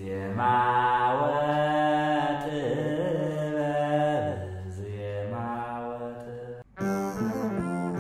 ዜማ ወጥበብ ዜማ ወጥበብ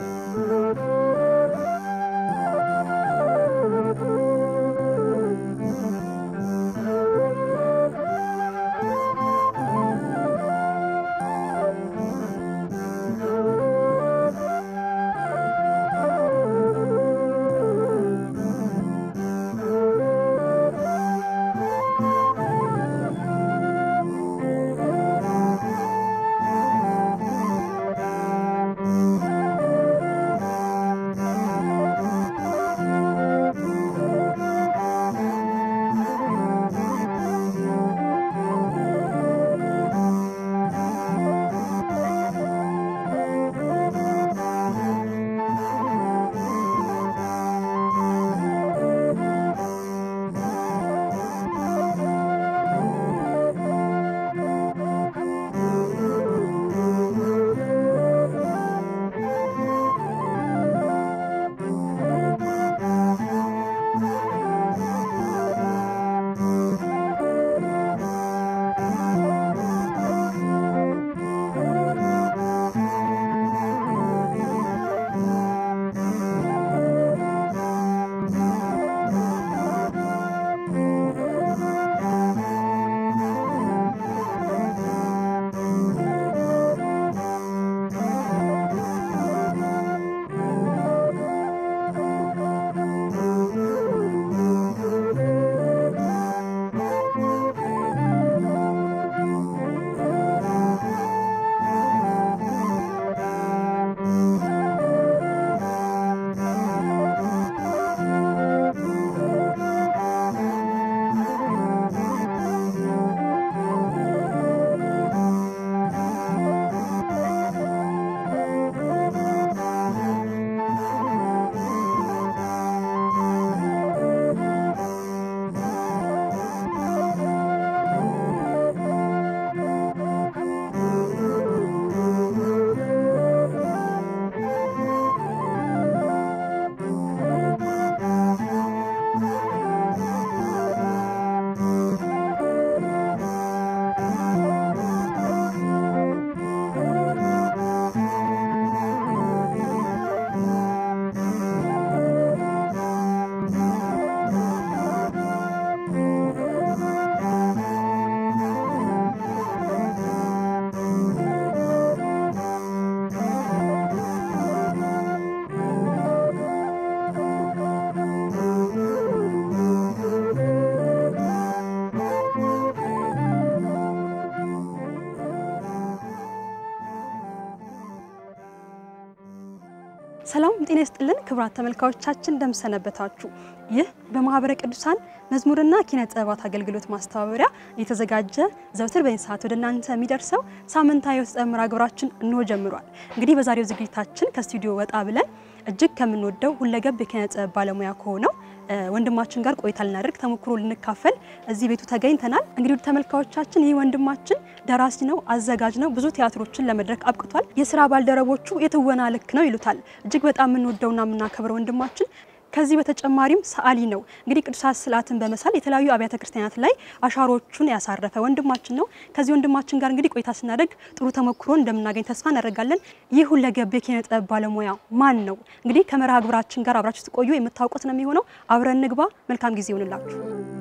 ሰላም ጤና ይስጥልን ክቡራት ተመልካዮቻችን እንደምሰነበታችሁ። ይህ በማህበረ ቅዱሳን መዝሙርና ኪነ ጥበባት አገልግሎት ማስተባበሪያ የተዘጋጀ ዘውትር በዚህ ሰዓት ወደ እናንተ የሚደርሰው ሳምንታዊ የውስጠ መርሃ ግብራችን እንሆ ጀምሯል። እንግዲህ በዛሬው ዝግጅታችን ከስቱዲዮ ወጣ ብለን እጅግ ከምንወደው ሁለገብ የኪነ ጥበብ ባለሙያ ከሆነው ወንድማችን ጋር ቆይታ ልናደርግ ተሞክሮ ልንካፈል እዚህ ቤቱ ተገኝተናል። እንግዲህ ውድ ተመልካዮቻችን ይህ ወንድማችን ደራሲ ነው፣ አዘጋጅ ነው። ብዙ ቲያትሮችን ለመድረክ አብቅቷል። የስራ ባልደረቦቹ የትወና ልክ ነው ይሉታል። እጅግ በጣም የምንወደውና የምናከብረው ወንድማችን ከዚህ በተጨማሪም ሰዓሊ ነው። እንግዲህ ቅዱሳት ስዕላትን በመሳል የተለያዩ አብያተ ክርስቲያናት ላይ አሻሮቹን ያሳረፈ ወንድማችን ነው። ከዚህ ወንድማችን ጋር እንግዲህ ቆይታ ስናደርግ ጥሩ ተሞክሮ እንደምናገኝ ተስፋ እናደርጋለን። ይህ ሁለገብ የኪነ ጥበብ ባለሙያ ማን ነው? እንግዲህ ከመርሃ ግብራችን ጋር አብራችሁ ትቆዩ የምታውቁት ነው የሚሆነው። አብረን ንግባ። መልካም ጊዜ ይሆንላችሁ።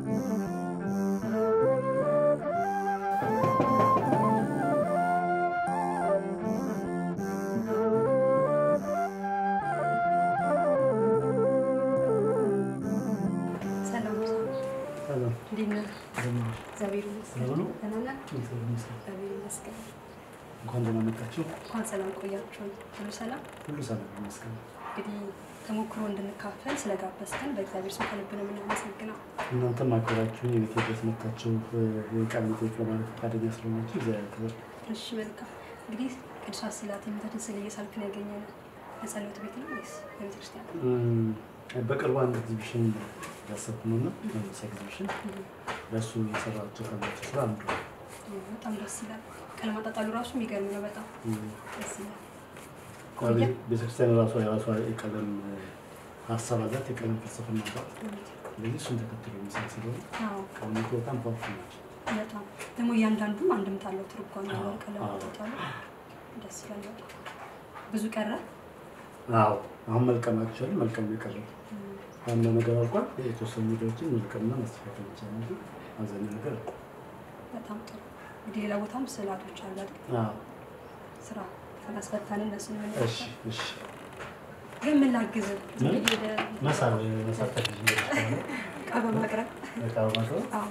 እንኳን ደህና መጣችሁ። እንኳን ሰላም ቆያችሁ። ሁሉ ሰላም ሁሉ ሰላም ይመስገን። እንግዲህ ተሞክሮ እንድንካፈል ስለጋበዝከን በእግዚአብሔር ስም ከልብ ነው የምናመሰግነው። እናንተም አክብራችሁን የቤት ድረስ መጥታችሁ የቃል ቤቶች ለማለት ፈቃደኛ ስለሆናችሁ እግዚአብሔር ክብር። እሺ መልካም። እንግዲህ ቅዱሳት ስዕላት የእመቤታችን ስዕል እየሳልክ ነው ያገኘነው። የጸሎት ቤት ነው ወይስ በቤተ ክርስቲያን? በቅርቡ አንድ ኤግዚቢሽን ያሰብኩ ነው እና መንፈሳዊ ኤግዚቢሽን ለእሱ የሰራቸው ቀላቸው ስራ አንዱ ነው። በጣም ደስ ይላል። ቀለም አጣጣሉ ራሱ የሚገርም ነው። በጣም ደስ ይላል። ያው ቤተ- ቤተክርስቲያን ራሷ የራሷ የቀለም ሀሳብ አላት፣ የቀለም ፍልስፍና አላት። ስለዚህ እሱን ተከትሎ የሚሰራ ስለሆነ አዎ ቀለሞቹ በጣም ፓወርፉል ናቸው። በጣም ደግሞ እያንዳንዱም አንድምታ አለው ትርጓሜ ያለው ቀለም አዎ። አለ። ደስ ይላል። በጣም ብዙ ቀረ። አዎ አሁን መልቀም አክቹዋሊ መልቀም ነው የቀረው። ዋና ነገር አልቋል። የተወሰኑ ቪዲዮዎችን መልቀምና ማስተካከል ይቻላል እንጂ አብዛኛው ነገር አልቋል። በጣም ጥሩ። እንግዲህ ሌላ ቦታም ስዕላቶች አሉ አይደል? አዎ ስራ ካላስፈታን እነሱ ነው እሺ እሺ ግን ምን ላግዝ ምን? መሳብ መሳብ ተክል ከሆነ እቃ በማቅረብ እቃ በማቅረብ አዎ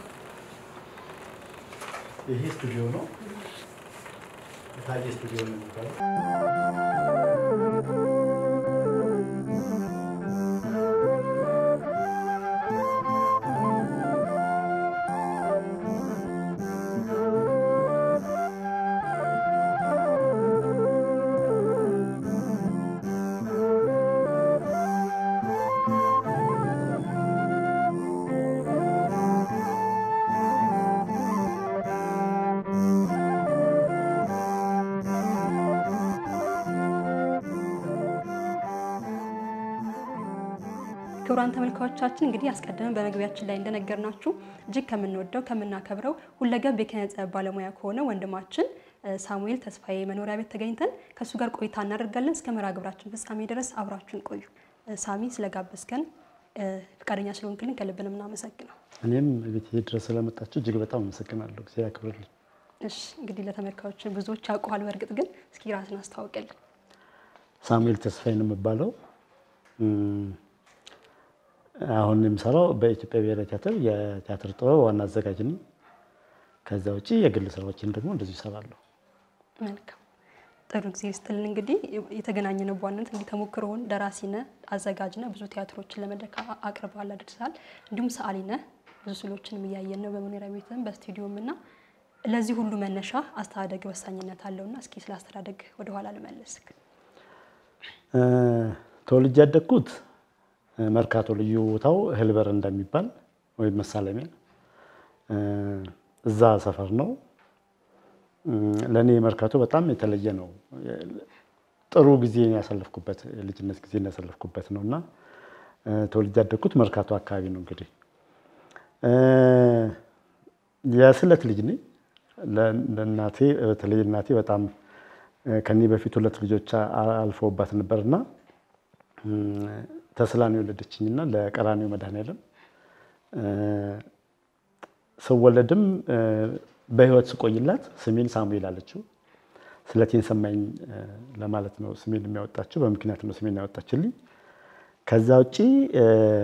ይሄ ስቱዲዮ ነው። ታየ ስቱዲዮ ነው የሚባለው። ክቡራን ተመልካዮቻችን እንግዲህ አስቀድመን በመግቢያችን ላይ እንደነገርናችሁ እጅግ ከምንወደው ከምናከብረው ሁለገብ የኪነ ጥበብ ባለሙያ ከሆነ ወንድማችን እ፣ ሳሙኤል ተስፋዬ መኖሪያ ቤት ተገኝተን ከእሱ ጋር ቆይታ እናደርጋለን። እስከ መርሃ ግብራችን ፍጻሜ ድረስ አብራችሁን ቆዩ። እ፣ ሳሚ ስለጋበዝከን እ፣ ፈቃደኛ ስለሆንክልን ከልብ ነው የምናመሰግነው። እኔም ቤት ድረስ ስለመጣችሁ እጅግ በጣም አመሰግናለሁ። ጊዜ ያክብርልኝ። እሺ እንግዲህ ለተመልካዮች ብዙዎች ያውቀዋል። በእርግጥ ግን እስኪ ራስን አስተዋውቅልን። ሳሙኤል ተስፋዬ ነው የምባለው። እም፣ አሁን የምሰራው በኢትዮጵያ ብሔራዊ ቲያትር የቲያትር ጥበብ ዋና አዘጋጅ ነኝ። ከዛ ውጭ የግል ስራዎችን ደግሞ እንደዚሁ ይሰራለሁ። መልካም ጥሩ ጊዜ ስትልን እንግዲህ የተገናኘነው በዋናነት እንግዲህ ተሞክሮውን ደራሲ ነህ፣ አዘጋጅ ነህ፣ ብዙ ቲያትሮችን ለመድረክ አ- አቅርበሃል፣ አድርሰሃል። እንዲሁም ሰዓሊ ነህ፣ ብዙ ስዕሎችንም እያየን ነው በመኖሪያ ቤትም በስቱዲዮም እና ለዚህ ሁሉ መነሻ አስተዳደግ ወሳኝነት አለውና እስኪ ስለ አስተዳደግ ወደኋላ ልመልስክ። እ፣ ተወልጄ ያደግኩት እ፣ መርካቶ ልዩ ቦታው እህል በር እንደሚባል ወይም መሳለሚያ እ፣ እዛ ሰፈር ነው። እም፣ ለእኔ መርካቶ በጣም የተለየ ነው። ጥሩ ጊዜ ያሳለፍኩበት የልጅነት ጊዜ ያሳለፍኩበት ነው እና እ፣ ተወልጄ ያደግኩት መርካቶ አካባቢ ነው። እንግዲህ እ፣ የስለት ልጅ ነኝ። ለ- ለእናቴ በተለይ እናቴ በጣም እ፣ ከኔ በፊት ሁለት ልጆች አ- አልፈውባት ነበርና እም፣ ተስላን የወለደችኝና ለቀራኒው መድኃኔዓለም እ፣ ስወለድም እ፣ በህይወት ስቆይላት ስሜን ሳሙኤል አለችው። ስለቴን ሰማኝ እ፣ ለማለት ነው ስሜን የሚያወጣችው። በምክንያት ነው ስሜን ያወጣችልኝ። ከዛ ውጪ እ፣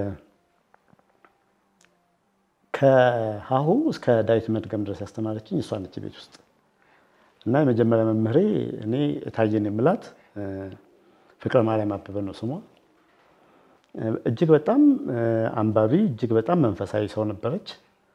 ከሀሁ እስከ ዳዊት መድገም ድረስ ያስተማረችኝ እሷ ነች ቤት ውስጥ እና የመጀመሪያ መምህሬ እኔ እታየን የምላት እ፣ ፍቅረ ማርያም አበበ ነው ስሟ። እ፣ እጅግ በጣም እ፣ አንባቢ እጅግ በጣም መንፈሳዊ ሰው ነበረች።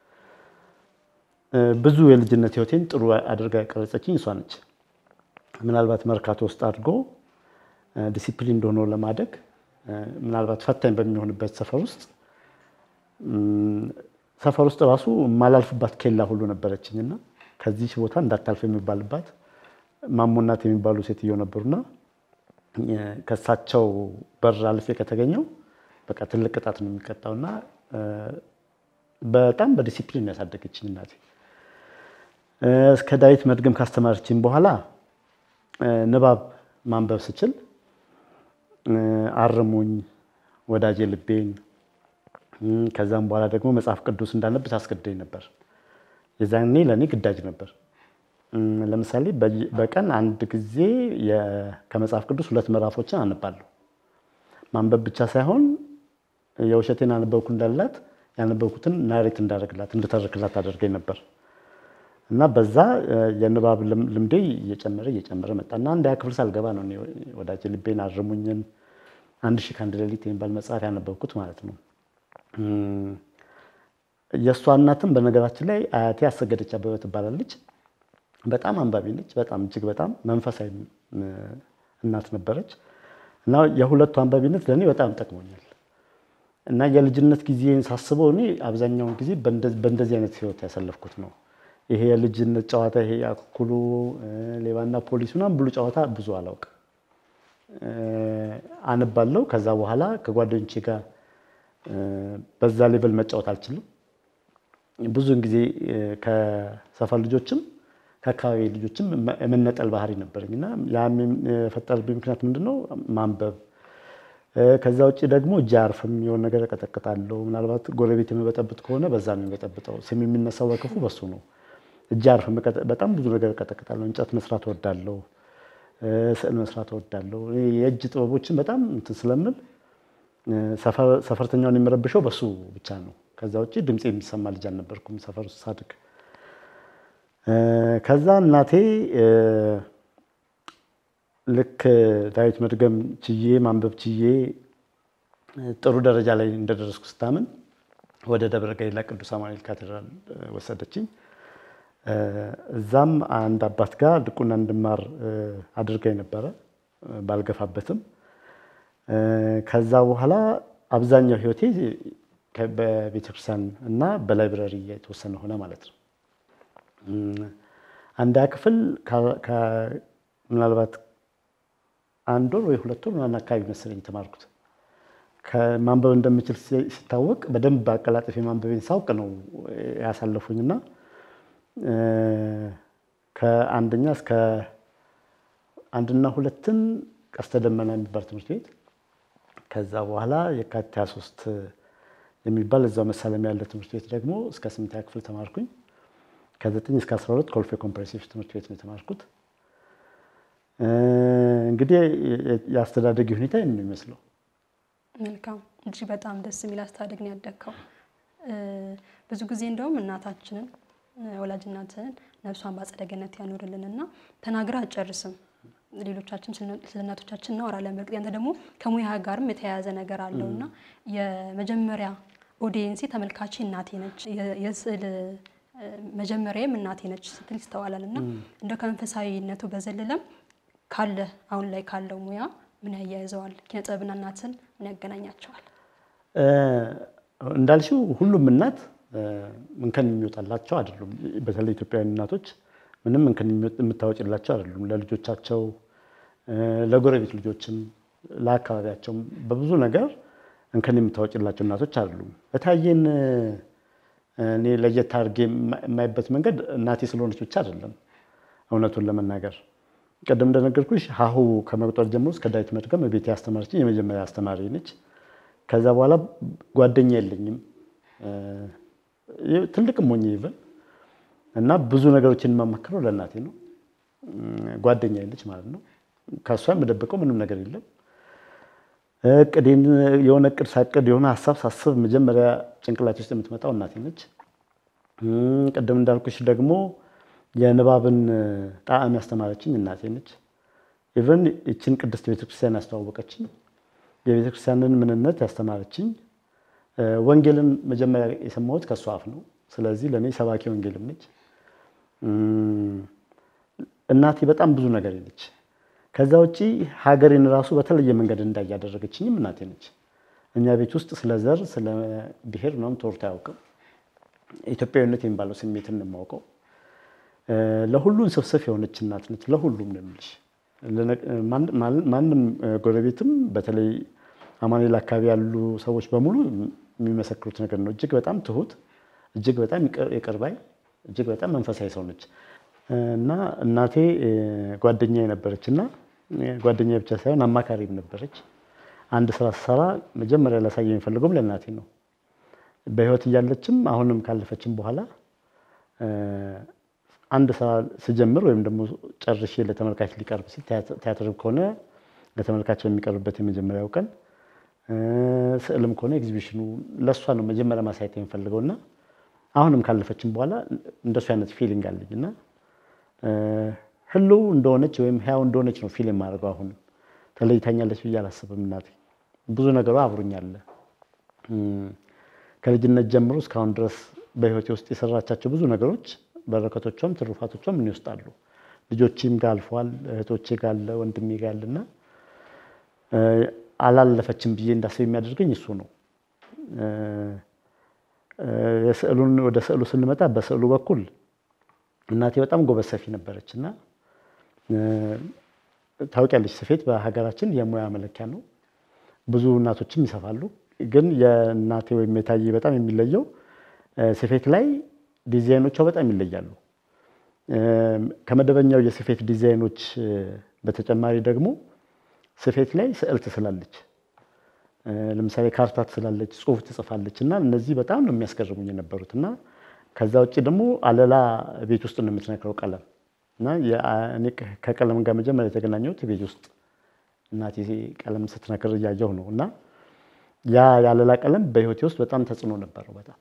እ፣ ብዙ የልጅነት ህይወቴን ጥሩ አድርጋ ያቀረጸችኝ እሷ ነች። ምናልባት መርካቶ ውስጥ አድርጎ እ፣ ዲሲፕሊን እንደሆነ ለማደግ እ፣ ምናልባት ፈታኝ በሚሆንበት ሰፈር ውስጥ እም፣ ሰፈር ውስጥ ራሱ የማላልፍባት ኬላ ሁሉ ነበረችኝና ከዚህ ቦታ እንዳታልፍ የሚባልባት ማሞናት የሚባሉ ሴትዮ ነበሩና እ፣ ከእሳቸው በር አልፌ ከተገኘው በቃ ትልቅ ቅጣት ነው የሚቀጣውና እ፣ በጣም በዲሲፕሊን ያሳደገችኝ እናቴ እ፣ እስከ ዳዊት መድገም ካስተማረችኝ በኋላ እ፣ ንባብ ማንበብ ስችል እ፣ አርሙኝ ወዳጄ ልቤን እም፣ ከዛም በኋላ ደግሞ መጽሐፍ ቅዱስ እንዳነብ ታስገድደኝ ነበር። የዛኔ ለእኔ ግዳጅ ነበር። እም፣ ለምሳሌ በየ- በቀን አንድ ጊዜ የ- ከመጽሐፍ ቅዱስ ሁለት ምዕራፎችን አነባለሁ። ማንበብ ብቻ ሳይሆን የውሸቴን አነበብኩ እንዳላት ያነበብኩትን ናሬት እንዳደረግላት እንድተርክላት አደርገኝ ነበር እና በዛ እ፣ የንባብ ልም- ልምዴ እየጨመረ እየጨመረ መጣ እና አንድ ክፍል ሳልገባ ነው እኔ ወዳጄ ልቤን አርሙኝን አንድ ሺህ ከአንድ ሌሊት የሚባል መጽሐፍ ያነበብኩት ማለት ነው። እም፣ የእሷ እናትም በነገራችን ላይ አያቴ አሰገደች አበበ ትባላለች። በጣም አንባቢ ነች። በጣም እጅግ በጣም መንፈሳዊ እ፣ እናት ነበረች እና የሁለቱ አንባቢነት ለእኔ በጣም ጠቅሞኛል እና የልጅነት ጊዜን ሳስበው እኔ አብዛኛውን ጊዜ በእንደ- በእንደዚህ አይነት ህይወት ያሳለፍኩት ነው። ይሄ የልጅነት ጨዋታ ይሄ አኩኩሉ እ፣ ሌባና ፖሊስ ምናምን ብሉ ጨዋታ ብዙ አላውቅም። እ፣ አነባለሁ። ከዛ በኋላ ከጓደኞቼ ጋር በዛ ሌቭል መጫወት አልችልም። ብዙውን ጊዜ ከሰፈር ልጆችም ከአካባቢ ልጆችም የመነጠል ባህሪ ነበረኝ እና ያ የፈጠረብኝ ምክንያት ምንድን ነው? ማንበብ። ከዛ ውጭ ደግሞ እጅ አያርፍም። የሆነ ነገር እቀጠቅጣለሁ። ምናልባት ጎረቤት የምበጠብጥ ከሆነ በዛ ነው የሚበጠብጠው። ስም የሚነሳው በክፉ በሱ ነው። እጅ አያርፍም። በጣም ብዙ ነገር እቀጠቅጣለሁ። እንጨት መስራት እወዳለሁ። ስዕል መስራት እወዳለሁ። የእጅ ጥበቦችን በጣም እንትን ስለምል ሰፈርተኛውን የሚረብሸው በሱ ብቻ ነው። ከዛ ውጭ ድምፅ የሚሰማ ልጅ አልነበርኩም ሰፈር ውስጥ ሳድግ። ከዛ እናቴ ልክ ዳዊት መድገም ችዬ ማንበብ ችዬ ጥሩ ደረጃ ላይ እንደደረስኩ ስታምን ወደ ደብረ ገሊላ ቅዱስ አማኑኤል ካቴድራል ወሰደችኝ። እዛም አንድ አባት ጋር ድቁና እንድማር አድርጋኝ ነበረ ባልገፋበትም። ከዛ በኋላ አብዛኛው ሕይወቴ በቤተክርስቲያን እና በላይብረሪ የተወሰነ ሆነ ማለት ነው። አንዳ ክፍል ምናልባት አንድ ወር ወይ ሁለት ወር ምናምን አካባቢ መሰለኝ የተማርኩት። ከማንበብ እንደምችል ሲታወቅ በደንብ አቀላጥፌ ማንበቤን ሳውቅ ነው ያሳለፉኝ እና ከአንደኛ እስከ አንድና ሁለትን ቀስተ ደመና የሚባል ትምህርት ቤት ከዛ በኋላ የካቲት 23 የሚባል እዛው መሳለም ያለ ትምህርት ቤት ደግሞ እስከ ስምንተኛ ክፍል ተማርኩኝ። ከዘጠኝ እስከ 12 ኮልፌ ኮምፕሬሲቭ ትምህርት ቤት ነው የተማርኩት። እንግዲህ የአስተዳደጊ ሁኔታ ይህን ነው የሚመስለው። መልካም እጅግ በጣም ደስ የሚል አስተዳደግ ነው ያደግከው። ብዙ ጊዜ እንደውም እናታችንን ወላጅ እናትህን ነፍሷን በአጸደ ገነት ያኖርልንና ተናግራ አጨርስም። ሌሎቻችን ስለ እናቶቻችን እናወራለን። በእርግጥ ያንተ ደግሞ ከሙያ ጋርም የተያያዘ ነገር አለው እና የመጀመሪያ ኦዲየንሴ ተመልካቼ እናቴ ነች፣ የስዕል መጀመሪያም እናቴ ነች ስትል ይስተዋላል። እና እንደ ከመንፈሳዊነቱ በዘለለም ካለ አሁን ላይ ካለው ሙያ ምን ያያይዘዋል? ኪነ ጥበብና እናትን ምን ያገናኛቸዋል? እንዳልሽው ሁሉም እናት እንከን የሚወጣላቸው አይደሉም። በተለይ ኢትዮጵያውያን እናቶች ምንም እንከን የምታወጭላቸው አይደሉም። ለልጆቻቸው፣ ለጎረቤት ልጆችም፣ ለአካባቢያቸውም በብዙ ነገር እንከን የምታወጭላቸው እናቶች አይደሉም። እታየን እኔ ለየት አድርጌ የማይበት መንገድ እናቴ ስለሆነች ብቻ አይደለም። እውነቱን ለመናገር ቀደም እንደነገርኩሽ ሀሁ ከመቁጠር ጀምሮ እስከ ዳዊት መድገም ቤቴ ያስተማረችኝ የመጀመሪያ አስተማሪ ነች። ከዛ በኋላ ጓደኛ የለኝም ትልቅም ሞኝ ይበል እና ብዙ ነገሮችን የማማክረው ለእናቴ ነው። ጓደኛ የለች ማለት ነው። ከእሷ የምደብቀው ምንም ነገር የለም። እቅዴን የሆነ እቅድ ሳቅድ የሆነ ሀሳብ ሳስብ መጀመሪያ ጭንቅላት ውስጥ የምትመጣው እናቴ ነች። ቅድም እንዳልኩሽ ደግሞ የንባብን ጣዕም ያስተማረችኝ እናቴ ነች። ኢቨን ይችን ቅድስት ቤተክርስቲያን ያስተዋወቀችኝ፣ የቤተክርስቲያንን ምንነት ያስተማረችኝ፣ ወንጌልን መጀመሪያ የሰማሁት ከእሷ አፍ ነው። ስለዚህ ለእኔ ሰባኪ ወንጌልም ነች። እናቴ በጣም ብዙ ነገር ነች። ከዛ ውጪ ሀገሬን ራሱ በተለየ መንገድ እንዳይ ያደረገችኝም እናቴ ነች። እኛ ቤት ውስጥ ስለ ዘር፣ ስለ ብሔር ምናምን ተወርቶ አያውቅም። ኢትዮጵያዊነት የሚባለው ስሜትን ነው የማውቀው። ለሁሉም ስብስብ የሆነች እናት ነች። ለሁሉም ነው የምልሽ። ማንም ጎረቤትም በተለይ አማኑኤል አካባቢ ያሉ ሰዎች በሙሉ የሚመሰክሩት ነገር ነው። እጅግ በጣም ትሁት፣ እጅግ በጣም ይቅር ባይ፣ እጅግ በጣም መንፈሳዊ ሰው ነች እና እናቴ ጓደኛ ነበረች እና ጓደኛ ብቻ ሳይሆን አማካሪም ነበረች። አንድ ስራ ስሰራ መጀመሪያ ላሳየ የሚፈልገውም ለእናቴ ነው። በህይወት እያለችም አሁንም ካለፈችም በኋላ አንድ ስራ ስጀምር ወይም ደግሞ ጨርሼ ለተመልካች ሊቀርብ ሲል ቲያትር ከሆነ ለተመልካች በሚቀርብበት የመጀመሪያው ቀን ስዕልም ከሆነ ኤግዚቢሽኑ ለእሷ ነው መጀመሪያ ማሳየት የሚፈልገው እና አሁንም ካለፈችም በኋላ እንደሱ አይነት ፊሊንግ አለኝ እና ህልው እንደሆነች ወይም ህያው እንደሆነች ነው ፊል የማደርገው። አሁንም ተለይታኛለች ብዬ አላስብም። እናቴ ብዙ ነገሯ አብሮኛል። ከልጅነት ጀምሮ እስካሁን ድረስ በህይወቴ ውስጥ የሰራቻቸው ብዙ ነገሮች በረከቶቿም ትሩፋቶቿም ምን ይወስዳሉ። ልጆቼም ጋር አልፈዋል፣ እህቶቼ ጋር አለ፣ ወንድሜ ጋር አለና አላለፈችም ብዬ እንዳስብ የሚያደርገኝ እሱ ነው። የስዕሉን ወደ ስዕሉ ስንመጣ በስዕሉ በኩል እናቴ በጣም ጎበዝ ሰፊ ነበረች እና ታውቂያለች፣ ስፌት በሀገራችን የሙያ መለኪያ ነው። ብዙ እናቶችም ይሰፋሉ። ግን የእናቴ ወይም የታዬ በጣም የሚለየው ስፌት ላይ ዲዛይኖቿ በጣም ይለያሉ። ከመደበኛው የስፌት ዲዛይኖች በተጨማሪ ደግሞ ስፌት ላይ ስዕል ትስላለች። ለምሳሌ ካርታ ትስላለች፣ ጽሑፍ ትጽፋለች እና እነዚህ በጣም ነው የሚያስገርሙኝ የነበሩት እና ከዛ ውጭ ደግሞ አለላ ቤት ውስጥ ነው የምትነክረው ቀለም እና እኔ ከቀለም ጋር መጀመሪያ የተገናኘሁት ቤት ውስጥ እናቴ ቀለም ስትነክር እያየሁ ነው እና ያ የአለላ ቀለም በሕይወቴ ውስጥ በጣም ተጽዕኖ ነበረው። በጣም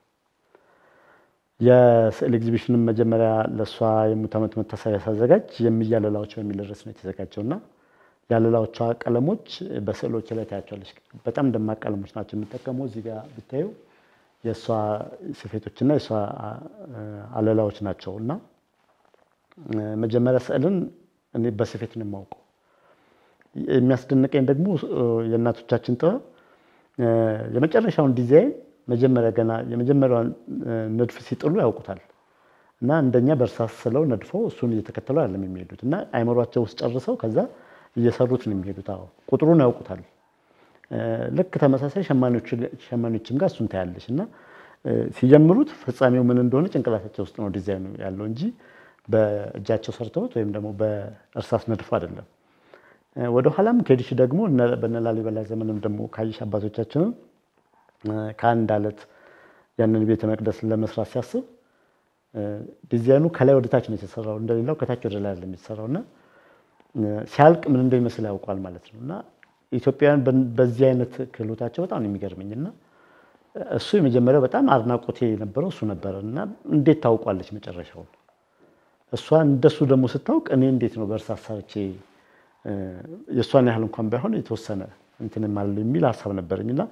የስዕል ኤግዚቢሽንም መጀመሪያ ለእሷ የሙት ዓመት መታሰቢያ ሳዘጋጅ የሚያለላዎች በሚል ርዕስ ነው የተዘጋጀው እና የአለላዎቿ ቀለሞች በስዕሎች ላይ ታያቸዋለች። በጣም ደማቅ ቀለሞች ናቸው የምጠቀመው። እዚህ ጋር ብታዩ የእሷ ስፌቶችና የእሷ አለላዎች ናቸው እና መጀመሪያ ስዕልን እኔ በስፌት ነው የማውቀው። የሚያስደንቀኝ ደግሞ የእናቶቻችን ጥበብ የመጨረሻውን ዲዛይን መጀመሪያ ገና የመጀመሪያውን ንድፍ ሲጥሉ ያውቁታል እና እንደኛ በእርሳስ ስለው ነድፈው እሱን እየተከተሉ አይደለም የሚሄዱት እና አይምሯቸው ውስጥ ጨርሰው ከዛ እየሰሩት ነው የሚሄዱት። አዎ ቁጥሩን ያውቁታል። ልክ ተመሳሳይ ሸማኔዎችም ጋር እሱን ታያለች እና ሲጀምሩት ፍጻሜው ምን እንደሆነ ጭንቅላታቸው ውስጥ ነው ዲዛይኑ ያለው እንጂ በእጃቸው ሰርተውት ወይም ደግሞ በእርሳስ ነድፎ አይደለም። ወደኋላም ከሄድሽ ደግሞ በነ ላሊበላ ዘመንም ደግሞ ካይሽ አባቶቻችንን ከአንድ አለት ያንን ቤተ መቅደስ ለመስራት ሲያስብ ዲዛይኑ ከላይ ወደ ታች ነው የተሰራው፣ እንደሌላው ከታች ወደ ላይ አይደለም የተሰራው እና ሲያልቅ ምን እንደሚመስል ያውቋል ማለት ነው እና ኢትዮጵያውያን በዚህ አይነት ክህሎታቸው በጣም ነው የሚገርመኝ እና እሱ የመጀመሪያው በጣም አድናቆቴ የነበረው እሱ ነበረ እና እንዴት ታውቋለች መጨረሻውን እሷ እንደሱ ደግሞ ስታውቅ እኔ እንዴት ነው በእርሳስ ሰርቼ የእሷን ያህል እንኳን ባይሆን የተወሰነ እንትን ማለት የሚል ሀሳብ ነበረኝ እና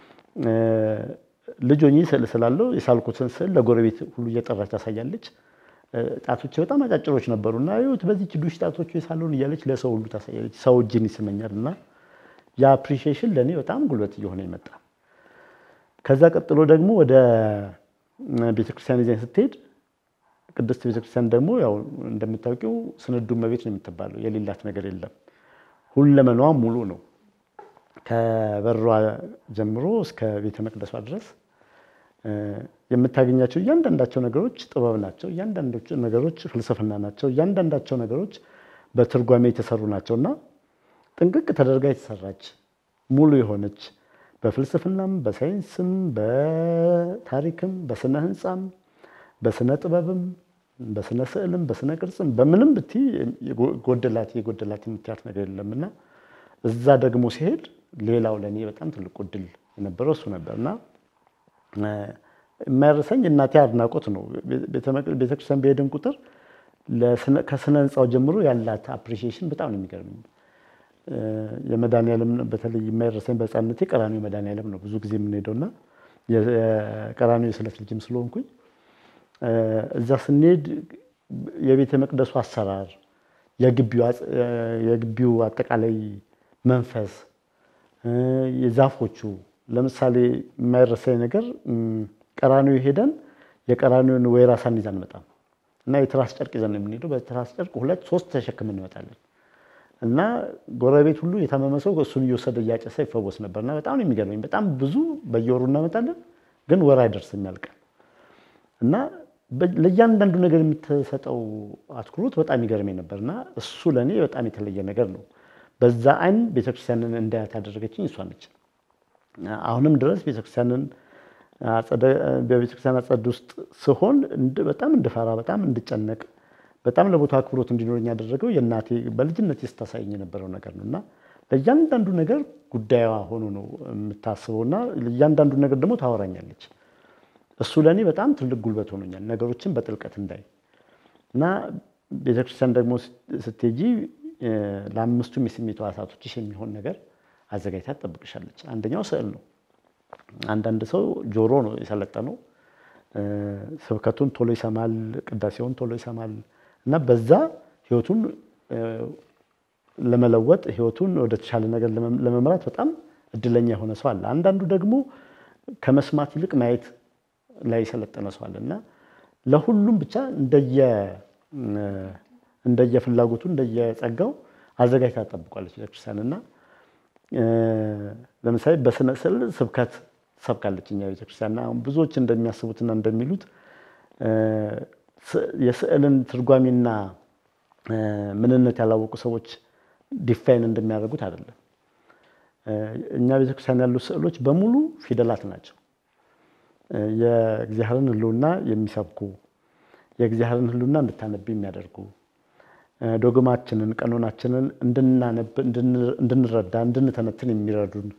ልጅ ሆኜ ስዕል ስላለው የሳልኩትን ስዕል ለጎረቤት ሁሉ እየጠራች ታሳያለች። ጣቶች በጣም አጫጭሮች ነበሩ እና ይኸውት በዚች ዱሽ ጣቶች የሳለውን እያለች ለሰው ሁሉ ታሳያለች። ሰው እጅን ይስመኛል እና ያ አፕሪሺዬሽን ለእኔ በጣም ጉልበት እየሆነ ይመጣ። ከዛ ቀጥሎ ደግሞ ወደ ቤተክርስቲያን ይዘኝ ስትሄድ ቅድስት ቤተክርስቲያን ደግሞ ያው እንደምታውቂው ስንዱ እመቤት ነው የምትባለው። የሌላት ነገር የለም። ሁለመናዋ ሙሉ ነው። ከበሯ ጀምሮ እስከ ቤተ መቅደሷ ድረስ የምታገኛቸው እያንዳንዳቸው ነገሮች ጥበብ ናቸው። እያንዳንዶቹ ነገሮች ፍልስፍና ናቸው። እያንዳንዳቸው ነገሮች በትርጓሜ የተሰሩ ናቸው እና ጥንቅቅ ተደርጋ የተሰራች ሙሉ የሆነች በፍልስፍናም፣ በሳይንስም፣ በታሪክም፣ በስነ ህንፃም፣ በስነ ጥበብም፣ በስነ ስዕልም፣ በስነ ቅርጽም በምንም ብቲ ጎደላት የጎደላት የምትያት ነገር የለም እና እዛ ደግሞ ሲሄድ ሌላው ለእኔ በጣም ትልቁ እድል የነበረው እሱ ነበር እና የማይረሳኝ እናቴ አድናቆት ነው። ቤተክርስቲያን በሄድን ቁጥር ከስነ ህንፃው ጀምሮ ያላት አፕሪሺዬሽን በጣም ነው የሚገርመኝ። የመድኃኒዓለም በተለይ የማይረሳኝ በህፃንነቴ ቀራኒዮ መድኃኒዓለም ነው ብዙ ጊዜ የምንሄደው እና የቀራኒዮ የስዕለት ልጅም ስለሆንኩኝ እዛ ስንሄድ የቤተ መቅደሱ አሰራር፣ የግቢው አጠቃላይ መንፈስ፣ የዛፎቹ ለምሳሌ የማይረሳኝ ነገር ቀራኒዮ ሄደን የቀራኒዮን ወይራ ሳንይዝ አንመጣም እና የትራስ ጨርቅ ይዘን ነው የምንሄደው። በትራስ ጨርቅ ሁለት ሶስት ተሸክመን እንመጣለን እና ጎረቤት ሁሉ የታመመ ሰው እሱን እየወሰደ እያጨሰ ይፈወስ ነበር እና በጣም ነው የሚገርመኝ። በጣም ብዙ በየወሩ እናመጣለን፣ ግን ወር አይደርስም ያልቃል እና ለእያንዳንዱ ነገር የምትሰጠው አትኩሮት በጣም ይገርመኝ ነበር እና እሱ ለእኔ በጣም የተለየ ነገር ነው። በዛ አይን ቤተክርስቲያንን እንዳያት ያደረገችኝ እሷ ነች። አሁንም ድረስ ቤተክርስቲያንን በቤተክርስቲያን አጸድ ውስጥ ስሆን በጣም እንድፈራ፣ በጣም እንድጨነቅ፣ በጣም ለቦታ አክብሮት እንዲኖረኝ ያደረገው የእናቴ በልጅነት ስታሳየኝ የነበረው ነገር ነው እና ለእያንዳንዱ ነገር ጉዳዩዋ ሆኖ ነው የምታስበው እና ለእያንዳንዱ ነገር ደግሞ ታወራኛለች። እሱ ለእኔ በጣም ትልቅ ጉልበት ሆኖኛል፣ ነገሮችን በጥልቀት እንዳይ እና ቤተክርስቲያን ደግሞ ስትሄጂ ለአምስቱም የስሜት ሕዋሳቶችሽ የሚሆን ነገር አዘጋጅታ ትጠብቅሻለች። አንደኛው ስዕል ነው። አንዳንድ ሰው ጆሮ ነው የሰለጠነው፣ ስብከቱን ቶሎ ይሰማል፣ ቅዳሴውን ቶሎ ይሰማል እና በዛ ህይወቱን ለመለወጥ ህይወቱን ወደ ተሻለ ነገር ለመምራት በጣም እድለኛ የሆነ ሰው አለ። አንዳንዱ ደግሞ ከመስማት ይልቅ ማየት ላይ የሰለጠነ ሰው አለ እና ለሁሉም ብቻ እንደየ እንደየፍላጎቱ እንደየጸጋው አዘጋጅታ ትጠብቋለች ቤተክርስቲያን እና ለምሳሌ በስነ ስዕል ስብከት ትሰብካለች እኛ ቤተክርስቲያን። አሁን ብዙዎች እንደሚያስቡትና እንደሚሉት የስዕልን ትርጓሜና ምንነት ያላወቁ ሰዎች ዲፋይን እንደሚያደርጉት አይደለም። እኛ ቤተክርስቲያን ያሉ ስዕሎች በሙሉ ፊደላት ናቸው። የእግዚአብሔርን ሕልውና የሚሰብኩ የእግዚአብሔርን ሕልውና እንድታነብ የሚያደርጉ ዶግማችንን፣ ቀኖናችንን እንድናነብ፣ እንድንረዳ፣ እንድንተነትን የሚረዱን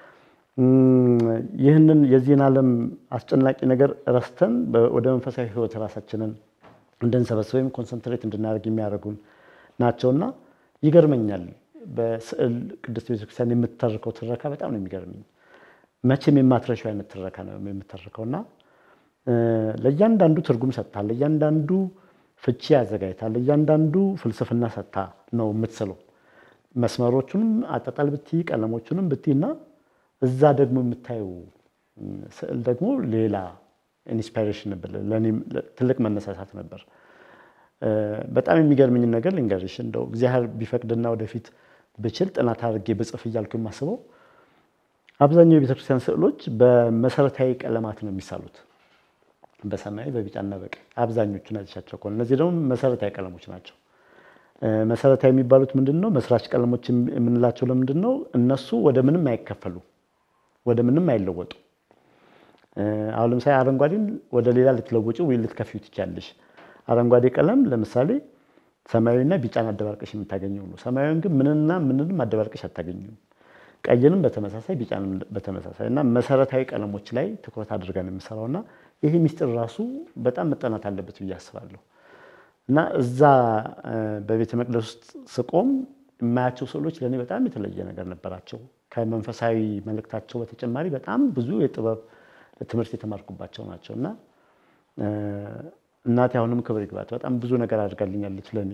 ይህንን የዚህን ዓለም አስጨናቂ ነገር ረስተን ወደ መንፈሳዊ ሕይወት ራሳችንን እንድንሰበስብ ወይም ኮንሰንትሬት እንድናደርግ የሚያደርጉን ናቸውና ይገርመኛል። በስዕል ቅድስት ቤተክርስቲያን የምትተርከው ትረካ በጣም ነው የሚገርመኝ። መቼም የማትረሻው አይነት ትረካ ነው የምትተርከው እና ለእያንዳንዱ ትርጉም ሰጥታ፣ ለእያንዳንዱ ፍቺ አዘጋጅታ፣ ለእያንዳንዱ ፍልስፍና ሰጥታ ነው የምትስለው። መስመሮቹንም አጣጣል ብትይ፣ ቀለሞቹንም ብትይ እና እዛ ደግሞ የምታየው ስዕል ደግሞ ሌላ ኢንስፓይሬሽን ነበር። ለእኔም ትልቅ መነሳሳት ነበር። በጣም የሚገርምኝ ነገር ልንገርሽ፣ እንደው እግዚአብሔር ቢፈቅድና ወደፊት ብችል ጥናት አድርጌ ብጽፍ እያልኩ የማስበው አብዛኛው የቤተክርስቲያን ስዕሎች በመሰረታዊ ቀለማት ነው የሚሳሉት፣ በሰማያዊ በቢጫና በቀይ አብዛኞቹ ናቸው። ከሆነ እነዚህ ደግሞ መሰረታዊ ቀለሞች ናቸው። መሰረታዊ የሚባሉት ምንድን ነው? መስራች ቀለሞች የምንላቸው ለምንድን ነው? እነሱ ወደ ምንም አይከፈሉ፣ ወደ ምንም አይለወጡ። አሁን ለምሳሌ አረንጓዴን ወደ ሌላ ልትለውጭ ወይ ልትከፊው ትችያለሽ። አረንጓዴ ቀለም ለምሳሌ ሰማያዊና ቢጫን አደባልቀሽ የምታገኘው ነው። ሰማያዊን ግን ምንና ምንንም አደባልቀሽ አታገኘውም። ቀይንም በተመሳሳይ ቢጫንም በተመሳሳይ እና መሰረታዊ ቀለሞች ላይ ትኩረት አድርገን የምሰራው እና ይሄ ሚስጥር ራሱ በጣም መጠናት አለበት ብዬ አስባለሁ። እና እዛ በቤተ መቅደስ ውስጥ ስቆም የማያቸው ስዕሎች ለእኔ በጣም የተለየ ነገር ነበራቸው። ከመንፈሳዊ መልእክታቸው በተጨማሪ በጣም ብዙ የጥበብ ትምህርት የተማርኩባቸው ናቸው እና እናቴ አሁንም ክብር ይግባት በጣም ብዙ ነገር አድርጋልኛለች ለእኔ።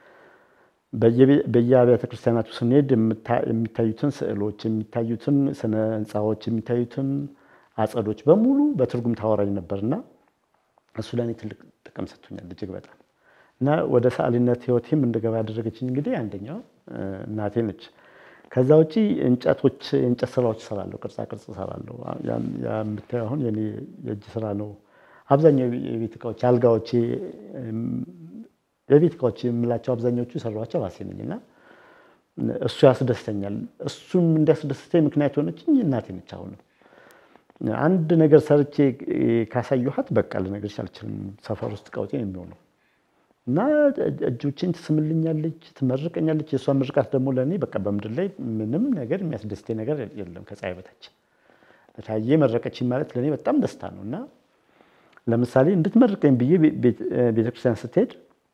በየአብያተ ክርስቲያናቱ ስንሄድ የሚታዩትን ስዕሎች፣ የሚታዩትን ስነ ህንፃዎች፣ የሚታዩትን አጸዶች በሙሉ በትርጉም ታወራኝ ነበርና እሱ ለእኔ ትልቅ ጥቅም ሰጥቶኛል እጅግ በጣም እና ወደ ሰዓሊነት ህይወቴም እንድገባ ያደረገችኝ እንግዲህ አንደኛው እናቴ ነች። ከዛ ውጪ እንጨቶች የእንጨት ስራዎች እሰራለሁ፣ ቅርጻ ቅርጽ እሰራለሁ። የምታየው አሁን የኔ የእጅ ስራ ነው። አብዛኛው የቤት እቃዎች አልጋዎቼ፣ የቤት እቃዎች የምላቸው አብዛኛዎቹ የሰራኋቸው ራሴ ነኝ እና እሱ ያስደስተኛል። እሱም እንዲያስደስተኝ ምክንያት የሆነችኝ እናቴ ነች። አሁንም አንድ ነገር ሰርቼ ካሳየኋት በቃ ልነግርሽ አልችልም፣ ሰፈር ውስጥ ቀውጤ የሚሆነው እና እጆችን ትስምልኛለች፣ ትመርቀኛለች። የእሷ ምርቃት ደግሞ ለእኔ በቃ በምድር ላይ ምንም ነገር የሚያስደስተኝ ነገር የለም ከፀሐይ በታች። ታዬ መረቀችኝ ማለት ለእኔ በጣም ደስታ ነው እና ለምሳሌ እንድትመርቀኝ ብዬ ቤተክርስቲያን ስትሄድ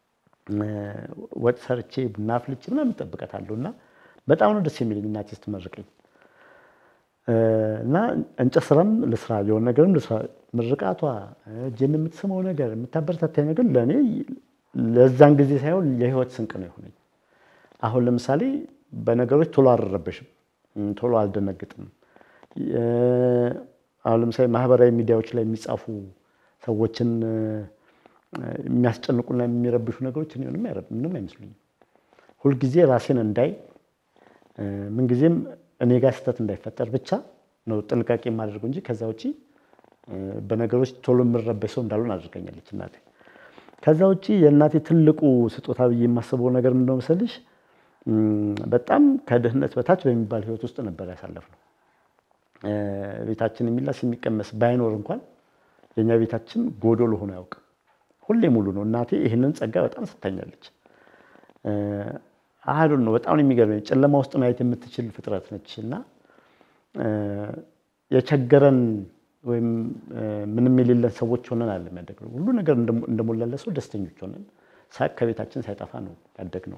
ወጥ ሰርቼ ቡና አፍልቼ ምናምን እጠብቃታለሁ እና በጣም ነው ደስ የሚለኝ እናቴ ስትመርቀኝ እና እንጨት ስራም ልስራ የሆነ ነገርም ልስራ ምርቃቷ እጄን የምትስመው ነገር የምታበረታታኝ ነገር ለእኔ ለዛን ጊዜ ሳይሆን የህይወት ስንቅ ነው የሆነኝ። አሁን ለምሳሌ በነገሮች ቶሎ አልረበሽም፣ ቶሎ አልደነግጥም። አሁን ለምሳሌ ማህበራዊ ሚዲያዎች ላይ የሚጻፉ ሰዎችን የሚያስጨንቁና የሚረብሹ ነገሮች ምንም አይመስሉኝም። ሁልጊዜ ራሴን እንዳይ ምንጊዜም እኔ ጋር ስህተት እንዳይፈጠር ብቻ ነው ጥንቃቄ የማደርገው እንጂ ከዛ ውጭ በነገሮች ቶሎ የምረበሽ ሰው እንዳልሆን አድርገኛለች እናቴ። ከዛ ውጭ የእናቴ ትልቁ ስጦታ ብዬ የማስበው ነገር ምንድነው መሰልሽ? በጣም ከድህነት በታች በሚባል ህይወት ውስጥ ነበር ያሳለፍነው። ቤታችን የሚላስ የሚቀመስ ባይኖር እንኳን የእኛ ቤታችን ጎዶሎ ሆኖ አያውቅም። ሁሌ ሙሉ ነው። እናቴ ይህንን ጸጋ በጣም ሰጥታኛለች። አህሉን ነው በጣም ነው የሚገርመኝ። ጨለማ ውስጥ ማየት የምትችል ፍጥረት ነች እና የቸገረን ወይም ምንም የሌለን ሰዎች ሆነን አለ የሚያደግነው ሁሉ ነገር እንደሞላለ ሰው ደስተኞች ሆነን ሳቅ ከቤታችን ሳይጠፋ ነው ያደግነው።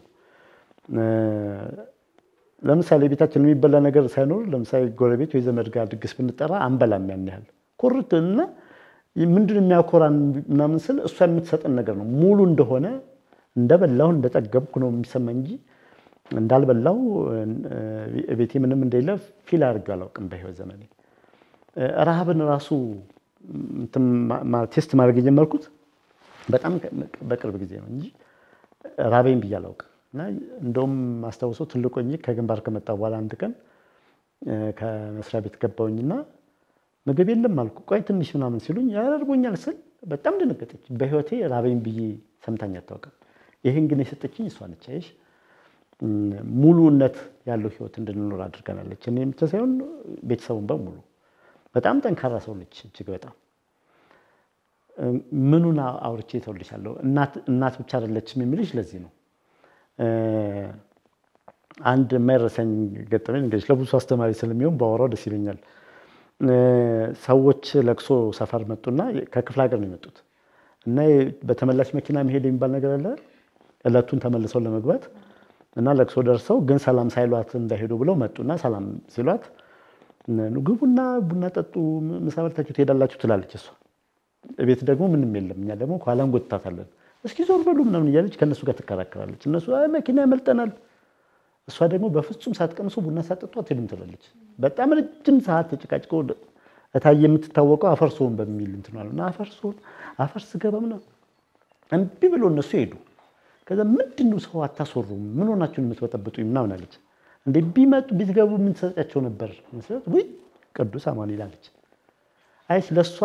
ለምሳሌ ቤታችን የሚበላ ነገር ሳይኖር ለምሳሌ ጎረቤት ወይ ዘመድ ጋር ድግስ ብንጠራ አንበላም። ያን ያህል ኮርት እና ምንድን የሚያኮራን ምናምን ስል እሷ የምትሰጠን ነገር ነው ሙሉ እንደሆነ እንደበላሁ እንደጠገብኩ ነው የሚሰማኝ እንጂ እንዳልበላው ቤቴ ምንም እንደሌለ ፊል አድርጌው አላውቅም በህይወት ዘመኔ። ረሃብን ራሱ ቴስት ማድረግ የጀመርኩት በጣም በቅርብ ጊዜ ነው እንጂ ራበኝ ብዬ አላውቅም። እና እንደውም ማስታውሰው ትልቅ ሆኜ ከግንባር ከመጣ በኋላ አንድ ቀን ከመስሪያ ቤት ገባሁኝና ምግብ የለም አልኩ። ቆይ ትንሽ ምናምን ሲሉኝ ያደርጎኛል ስል በጣም ደነገጠች። በህይወቴ ራበኝ ብዬ ሰምታኝ አታውቅም። ይህን ግን የሰጠችኝ እሷ ነች። አይሽ ሙሉነት ያለው ህይወት እንድንኖር አድርገናለች። እኔ ብቻ ሳይሆን ቤተሰቡን በሙሉ በጣም ጠንካራ ሰው ነች። እጅግ በጣም ምኑን አውርቼ ተውልሻለሁ። እናት ብቻ አይደለችም የሚልሽ ለዚህ ነው። አንድ የማይረሳኝ ገጠመኝ እንግዲህ ለብዙ አስተማሪ ስለሚሆን ባወራው ደስ ይለኛል። ሰዎች ለቅሶ ሰፈር መጡና ከክፍለ ሀገር ነው የመጡት እና በተመላሽ መኪና መሄድ የሚባል ነገር አለ። እለቱን ተመልሰው ለመግባት እና ለቅሶ ደርሰው ግን ሰላም ሳይሏት እንዳይሄዱ ብለው መጡና ሰላም ሲሏት ግቡና ቡና ጠጡ፣ ምሳ በልታችሁ ትሄዳላችሁ ትላለች እሷ። ቤት ደግሞ ምንም የለም። እኛ ደግሞ ከኋላ እንጎትታታለን። እስኪ ዞር በሉ ምናምን እያለች ከእነሱ ጋር ትከራከራለች። እነሱ መኪና ያመልጠናል እሷ ደግሞ በፍጹም ሳትቀምሱ ቡና ሳትጠጡ አትሄዱም ትላለች። በጣም ረጅም ሰዓት ተጨቃጭቆ እታየ የምትታወቀው አፈርሶን በሚል እንትን አሉ እና አፈርሶን አፈር ስገባ ምናምን እምቢ ብሎ እነሱ ሄዱ። ከዛ ምንድን ነው ሰው አታስወሩም? ምን ሆናችሁን የምትበጠብጡኝ? ምናምን አለች። እንደ ቢመጡ ቢትገቡ ምን ትሰጫቸው ነበር መስለት ውይ ቅዱስ አማኑኤል አለች። አይሽ ለእሷ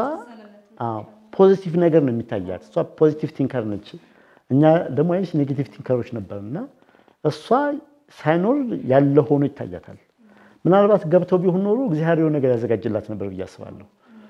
ፖዚቲቭ ነገር ነው የሚታያት። እሷ ፖዚቲቭ ቲንከር ነች። እኛ ደግሞ አይሽ ኔጌቲቭ ቲንከሮች ነበር እና እሷ ሳይኖር ያለ ሆኖ ይታያታል። ምናልባት ገብተው ቢሆን ኖሮ እግዚአብሔር ነገር ያዘጋጅላት ነበር ብዬ አስባለሁ።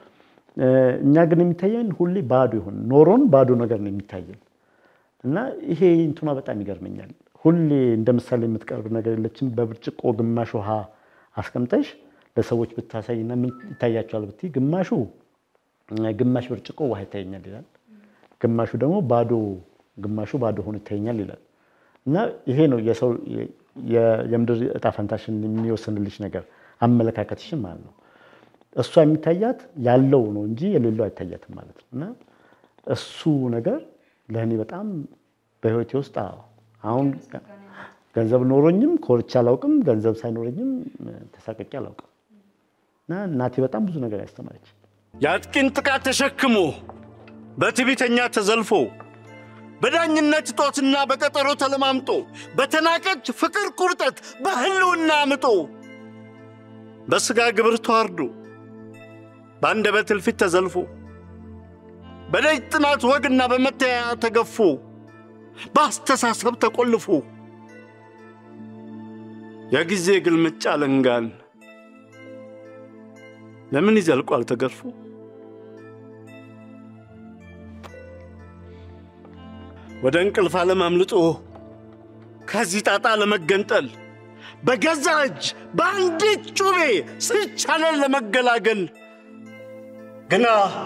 እኛ ግን የሚታየን ሁሌ ባዶ ይሆን ኖሮን ባዶ ነገር ነው የሚታየን እና ይሄ እንትኗ በጣም ይገርመኛል። ሁሌ እንደ ምሳሌ የምትቀርብ ነገር የለችም። በብርጭቆ ግማሽ ውሃ አስቀምጠሽ ለሰዎች ብታሳይና ምን ይታያቸዋል ብትይ ግማሹ ግማሽ ብርጭቆ ውሃ ይታየኛል ይላል፣ ግማሹ ደግሞ ባዶ ግማሹ ባዶ ሆኖ ይታየኛል ይላል። እና ይሄ ነው የሰው የምድር እጣ ፈንታሽን የሚወስንልሽ ነገር አመለካከትሽን ማለት ነው። እሷ የሚታያት ያለው ነው እንጂ የሌለው አይታያትም ማለት ነው። እና እሱ ነገር ለእኔ በጣም በህይወቴ ውስጥ አሁን ገንዘብ ኖሮኝም ኮርቻ አላውቅም፣ ገንዘብ ሳይኖረኝም ተሳቀቄ አላውቅም። እና እናቴ በጣም ብዙ ነገር ያስተማረች የአጥቂን ጥቃት ተሸክሞ በትዕቢተኛ ተዘልፎ በዳኝነት እጦትና በቀጠሮ ተለማምጦ በተናቀች ፍቅር ቁርጠት በህልውና አምጦ በሥጋ ግብር ተዋርዶ በአንደበት እልፊት ተዘልፎ በደጅ ጥናት ወግና በመተያያ ተገፎ በአስተሳሰብ ተቆልፎ የጊዜ ግልምጫ ለንጋን ለምን ይዘልቋል ተገርፎ? ወደ እንቅልፍ ዓለም አምልጦ ከዚህ ጣጣ ለመገንጠል በገዛ እጅ በአንዲት ጩቤ ስቻለን ለመገላገል ግና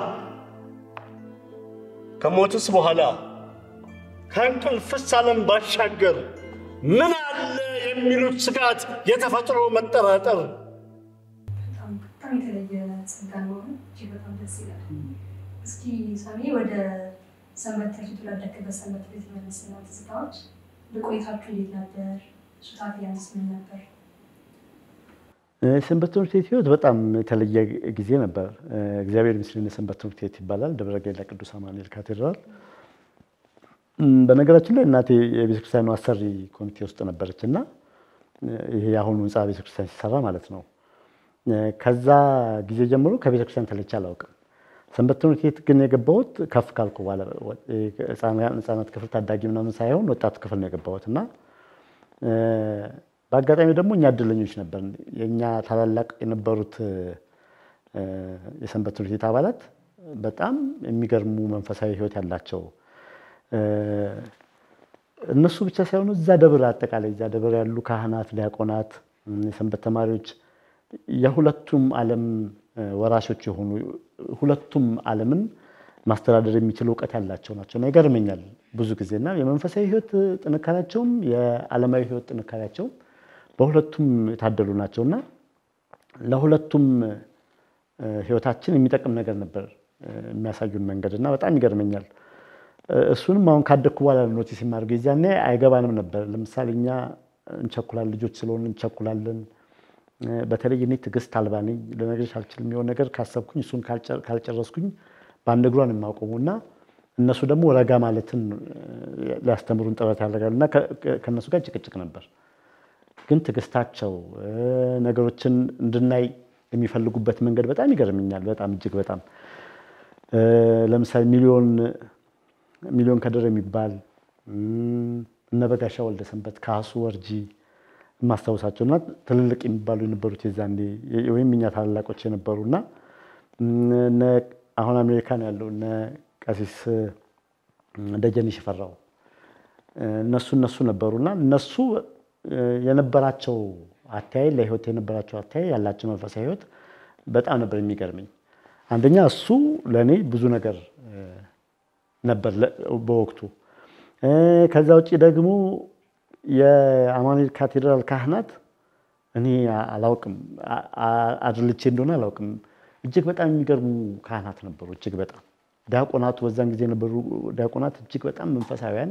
ከሞትስ በኋላ ከእንቅልፍስ ዓለም ባሻገር ምን አለ የሚሉት ስጋት የተፈጥሮ መጠራጠር በጣም የተለየ ጸጋ ነው። እጅግ በጣም ደስ ይላል። እስኪ ሳሚ ወደ ሰንበት ትምህርት ቤት ላደግበት ሰንበት ቤት የመለስና ትዝታዎች በቆይታችሁ እንዴት ነበር? ሱታት ያንስ ምን ነበር? ሰንበት ትምህርት ቤት ህይወት በጣም የተለየ ጊዜ ነበር። እግዚአብሔር ምስልን ሰንበት ትምህርት ቤት ይባላል። ደብረ ገይላ ቅዱስ አማኑኤል ካቴድራል። በነገራችን ላይ እናቴ የቤተክርስቲያኑ አሰሪ ኮሚቴ ውስጥ ነበረች እና ይሄ የአሁኑ ህንፃ ቤተክርስቲያን ሲሰራ ማለት ነው። ከዛ ጊዜ ጀምሮ ከቤተክርስቲያን ተለይቼ አላውቅም። ሰንበት ትምህርት ቤት ግን የገባሁት ከፍ ካልኩ በኋላ ህፃናት ክፍል ታዳጊ ምናምን ሳይሆን ወጣት ክፍል ነው የገባሁት እና በአጋጣሚ ደግሞ እኛ እድለኞች ነበር። የእኛ ታላላቅ የነበሩት የሰንበት ትምህርት ቤት አባላት በጣም የሚገርሙ መንፈሳዊ ህይወት ያላቸው እነሱ ብቻ ሳይሆኑ እዛ ደብር አጠቃላይ እዛ ደብር ያሉ ካህናት፣ ዲያቆናት፣ የሰንበት ተማሪዎች የሁለቱም ዓለም ወራሾች የሆኑ ሁለቱም ዓለምን ማስተዳደር የሚችል እውቀት ያላቸው ናቸው እና ይገርመኛል ብዙ ጊዜ እና የመንፈሳዊ ህይወት ጥንካሬያቸውም የዓለማዊ ህይወት ጥንካሬያቸውም በሁለቱም የታደሉ ናቸው እና ለሁለቱም ህይወታችን የሚጠቅም ነገር ነበር የሚያሳዩን መንገድ እና በጣም ይገርመኛል። እሱንም አሁን ካደግኩ በኋላ ኖቲስ የማደርገው የዚያኔ አይገባንም ነበር። ለምሳሌ እኛ እንቸኩላለን፣ ልጆች ስለሆን እንቸኩላለን። በተለይ እኔ ትዕግስት አልባ ነኝ። ልነግርሽ አልችልም። የሆነ ነገር ካሰብኩኝ እሱን ካልጨረስኩኝ በአንድ እግሯን የማቆሙ እና እነሱ ደግሞ ረጋ ማለትን ሊያስተምሩን ጥረት ያደርጋሉ እና ከእነሱ ጋር ጭቅጭቅ ነበር። ግን ትዕግስታቸው ነገሮችን እንድናይ የሚፈልጉበት መንገድ በጣም ይገርምኛል። በጣም እጅግ በጣም ለምሳሌ ሚሊዮን ሚሊዮን ከድር የሚባል እነ በጋሻ ወልደ ሰንበት ካሱ ወርጂ የማስታውሳቸው እና ትልልቅ የሚባሉ የነበሩት የዛኔ ወይም እኛ ታላላቆች የነበሩ እና አሁን አሜሪካ ነው ያለው እነ ቀሲስ ደጀኔ ሽፈራው እነሱ እነሱ ነበሩና እነሱ የነበራቸው አተያይ ለህይወት የነበራቸው አተያይ ያላቸው መንፈሳዊ ህይወት በጣም ነበር የሚገርመኝ። አንደኛ እሱ ለእኔ ብዙ ነገር ነበር በወቅቱ። ከዛ ውጭ ደግሞ የአማኑኤል ካቴድራል ካህናት እኔ አላውቅም አድልቼ እንደሆነ አላውቅም። እጅግ በጣም የሚገርሙ ካህናት ነበሩ። እጅግ በጣም ዲያቆናቱ በዛን ጊዜ የነበሩ ዲያቆናት እጅግ በጣም መንፈሳዊያን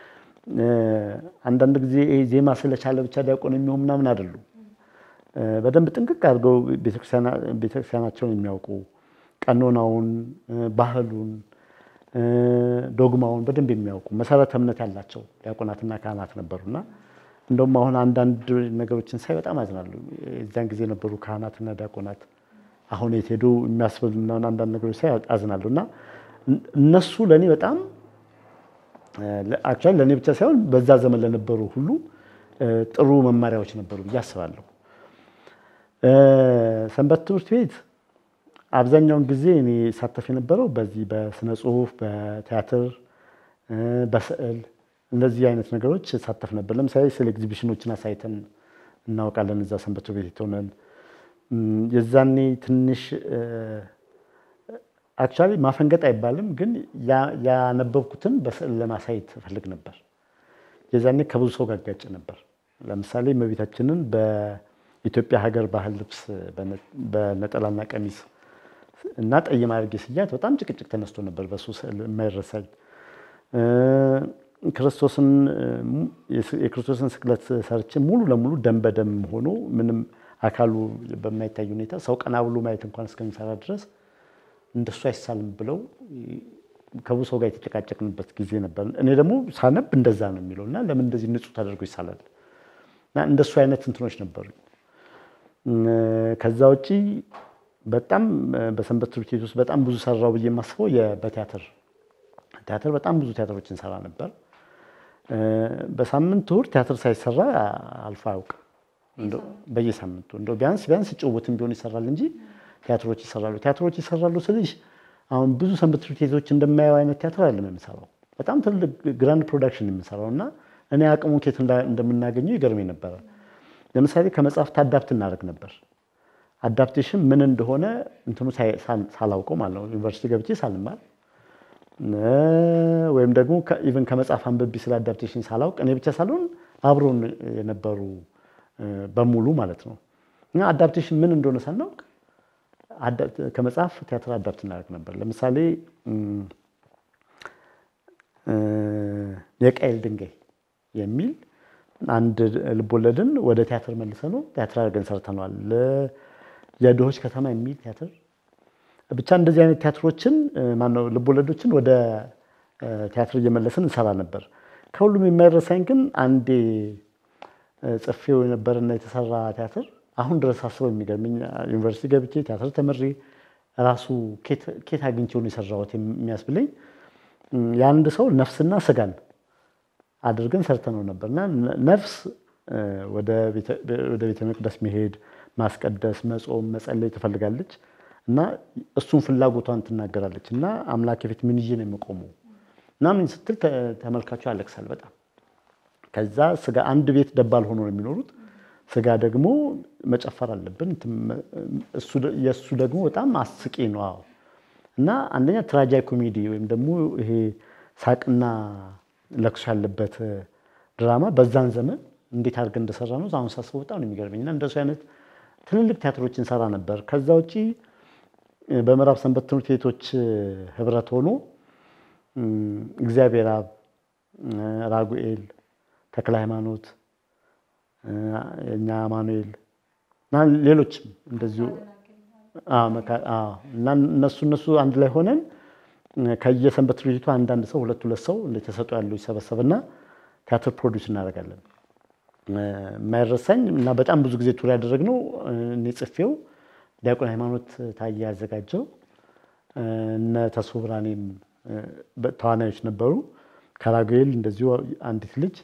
አንዳንድ ጊዜ ዜማ ስለቻለ ብቻ ዲያቆን የሚሆን ምናምን አይደሉም። በደንብ ጥንቅቅ አድርገው ቤተክርስቲያናቸውን የሚያውቁ ቀኖናውን፣ ባህሉን፣ ዶግማውን በደንብ የሚያውቁ መሰረተ እምነት ያላቸው ዲያቆናትና ካህናት ነበሩና እንደውም አሁን አንዳንድ ነገሮችን ሳይ በጣም አዝናለሁ። የዚያን ጊዜ የነበሩ ካህናትና ዲያቆናት አሁን የት ሄዱ የሚያስብሉና አንዳንድ ነገሮች ሳይ አዝናለሁ እና እነሱ ለእኔ በጣም አክቹዋሊ ለእኔ ብቻ ሳይሆን በዛ ዘመን ለነበሩ ሁሉ ጥሩ መማሪያዎች ነበሩ ብዬ አስባለሁ። ሰንበት ትምህርት ቤት አብዛኛውን ጊዜ እኔ ሳተፍ የነበረው በዚህ በስነ ጽሁፍ፣ በቲያትር፣ በስዕል እንደዚህ አይነት ነገሮች ሳተፍ ነበር። ለምሳሌ ስለ ኤግዚቢሽኖችን አሳይተን እናውቃለን እዛ ሰንበት ትምህርት ቤት ሆነን የዛኔ ትንሽ አክቹዋሊ ማፈንገጥ አይባልም፣ ግን ያነበብኩትን በስዕል ለማሳየት እፈልግ ነበር። የዛኔ ከብዙ ሰው ጋር ጋጭ ነበር። ለምሳሌ እመቤታችንን በኢትዮጵያ ሀገር ባህል ልብስ በነጠላና ቀሚስ እና ጠይም አድርጌ ስያት በጣም ጭቅጭቅ ተነስቶ ነበር። በሱ ስዕል የማይረሳኝ ክርስቶስን የክርስቶስን ስቅለት ሰርቼ ሙሉ ለሙሉ ደም በደም ሆኖ ምንም አካሉ በማይታይ ሁኔታ ሰው ቀና ብሎ ማየት እንኳን እስከሚሰራ ድረስ እንደሱ አይሳልም ብለው ከብዙ ሰው ጋር የተጨቃጨቅንበት ጊዜ ነበር። እኔ ደግሞ ሳነብ እንደዛ ነው የሚለው እና ለምን እንደዚህ ንጹህ ተደርጎ ይሳላል እና እንደሱ አይነት እንትኖች ነበሩ። ከዛ ውጪ በጣም በሰንበት ትምህርት ቤት ውስጥ በጣም ብዙ ሰራው ብዬ የማስበው በቲያትር ቲያትር በጣም ብዙ ቲያትሮችን ሰራ ነበር። በሳምንት እሑድ ቲያትር ሳይሰራ አልፎ አያውቅም። በየሳምንቱ እንደው ቢያንስ ቢያንስ ጭውውትም ቢሆን ይሰራል እንጂ ቲያትሮች ይሰራሉ። ቲያትሮች ይሰራሉ ስልሽ አሁን ብዙ ሰንበት ትምህርት ቤቶች እንደማየው አይነት ቲያትር አይደለም የምሰራው። በጣም ትልቅ ግራንድ ፕሮዳክሽን የምሰራው እና እኔ አቅሙን ኬት እንደምናገኘው ይገርመኝ ነበረ። ለምሳሌ ከመጽሐፍት አዳፕት እናደርግ ነበር። አዳፕቴሽን ምን እንደሆነ እንትኑ ሳላውቀው ማለት ነው ዩኒቨርሲቲ ገብቼ ሳልማር ወይም ደግሞ ኢቨን ከመጽሐፍ አንብቤ ስለ አዳፕቴሽን ሳላውቅ እኔ ብቻ ሳልሆን አብሮን የነበሩ በሙሉ ማለት ነው እና አዳፕቴሽን ምን እንደሆነ ሳናውቅ ከመጽሐፍ ቲያትር አዳፕት እናደርግ ነበር። ለምሳሌ የቃየል ድንጋይ የሚል አንድ ልቦለድን ወደ ቲያትር መልሰ ነው ቲያትር አድርገን ሰርተነዋል። የድሆች ከተማ የሚል ቲያትር ብቻ እንደዚህ አይነት ቲያትሮችን ማነው ልቦለዶችን ወደ ቲያትር እየመለስን እንሰራ ነበር። ከሁሉም የማይረሳኝ ግን አንዴ ጽፌው የነበረና የተሰራ ቲያትር አሁን ድረስ አስበው የሚገርምኝ ዩኒቨርሲቲ ገብቼ ቲያትር ተምሬ ራሱ ኬት አግኝቼው ነው የሰራሁት የሚያስብለኝ የአንድ ሰው ነፍስና ስጋን አድርገን ሰርተነው ነበር እና ነፍስ ወደ ቤተ መቅደስ መሄድ፣ ማስቀደስ፣ መጾም፣ መጸለይ ትፈልጋለች እና እሱን ፍላጎቷን ትናገራለች እና አምላክ ፊት ምን ይዤ ነው የምቆመው ምናምን ስትል ተመልካቹ ያለቅሳል በጣም። ከዛ ስጋ አንድ ቤት ደባል ሆኖ ነው የሚኖሩት። ስጋ ደግሞ መጨፈር አለብን። የእሱ ደግሞ በጣም አስቂ ነው። አዎ እና አንደኛ ትራጃይ ኮሜዲ ወይም ደግሞ ይሄ ሳቅና ለቅሶ ያለበት ድራማ በዛን ዘመን እንዴት አድርገን እንደሰራ ነው አሁን ሳስበው በጣም ነው የሚገርመኝ። እና እንደሱ አይነት ትልልቅ ቲያትሮች እንሰራ ነበር። ከዛ ውጪ በምዕራብ ሰንበት ትምህርት ቤቶች ህብረት ሆኖ እግዚአብሔር አብ፣ ራጉኤል፣ ተክለ ሃይማኖት፣ እኛ አማኑኤል እና ሌሎችም እንደዚሁ እና እነሱ እነሱ አንድ ላይ ሆነን ከየሰንበት ትምህርት ቤቱ አንዳንድ ሰው ሁለት ሁለት ሰው ተሰጥኦ ያለው ይሰበሰብና ቲያትር ፕሮዲውስ እናደርጋለን። የማይረሳኝ እና በጣም ብዙ ጊዜ ቱር ያደረግነው እኔ ጽፌው ዲያቆን ሃይማኖት ታዬ ያዘጋጀው እነ ተስፎ ብርሃኔም ተዋናዮች ነበሩ። ከራጉኤል እንደዚሁ አንዲት ልጅ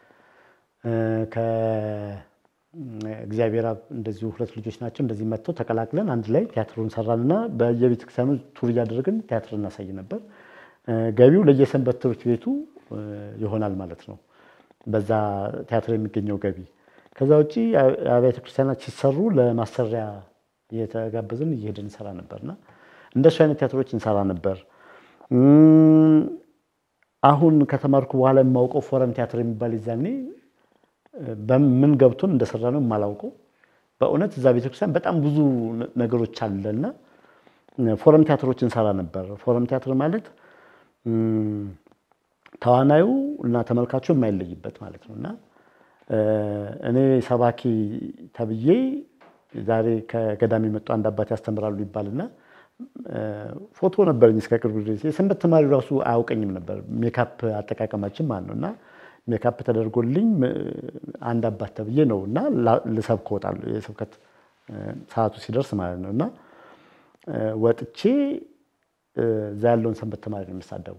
ከእግዚአብሔር አብ እንደዚሁ ሁለት ልጆች ናቸው። እንደዚህ መጥተው ተቀላቅለን አንድ ላይ ቲያትሩን ሰራንና በየቤተክርስቲያኑ ቱር እያደረግን ቲያትር እናሳይ ነበር። ገቢው ለየሰንበት ትምህርት ቤቱ ይሆናል ማለት ነው። በዛ ቲያትር የሚገኘው ገቢ። ከዛ ውጭ አብያተ ክርስቲያናት ሲሰሩ ለማሰሪያ እየተጋበዝን እየሄድን እንሰራ ነበርና እንደሱ አይነት ቲያትሮች እንሰራ ነበር። አሁን ከተማርኩ በኋላ የማውቀው ፎረም ቲያትር የሚባል ይዛኔ በምን ገብቶን እንደሰራ ነው የማላውቀው። በእውነት እዛ ቤተክርስቲያን በጣም ብዙ ነገሮች አለና ፎረም ቲያትሮች እንሰራ ነበር። ፎረም ቲያትር ማለት ተዋናዩ እና ተመልካቹ የማይለይበት ማለት ነው እና እኔ ሰባኪ ተብዬ ዛሬ ከገዳም የመጡ አንድ አባት ያስተምራሉ ይባልና ፎቶ ነበረኝ እስከ ቅርብ ድረስ። የሰንበት ተማሪ ራሱ አያውቀኝም ነበር ሜካፕ አጠቃቀማችን ማለት ነው እና ሜካፕ ተደርጎልኝ አንድ አባት ተብዬ ነው እና ልሰብክ እወጣለሁ የስብከት ሰዓቱ ሲደርስ ማለት ነው እና ወጥቼ እዛ ያለውን ሰንበት ተማሪ ነው የምሳደበው።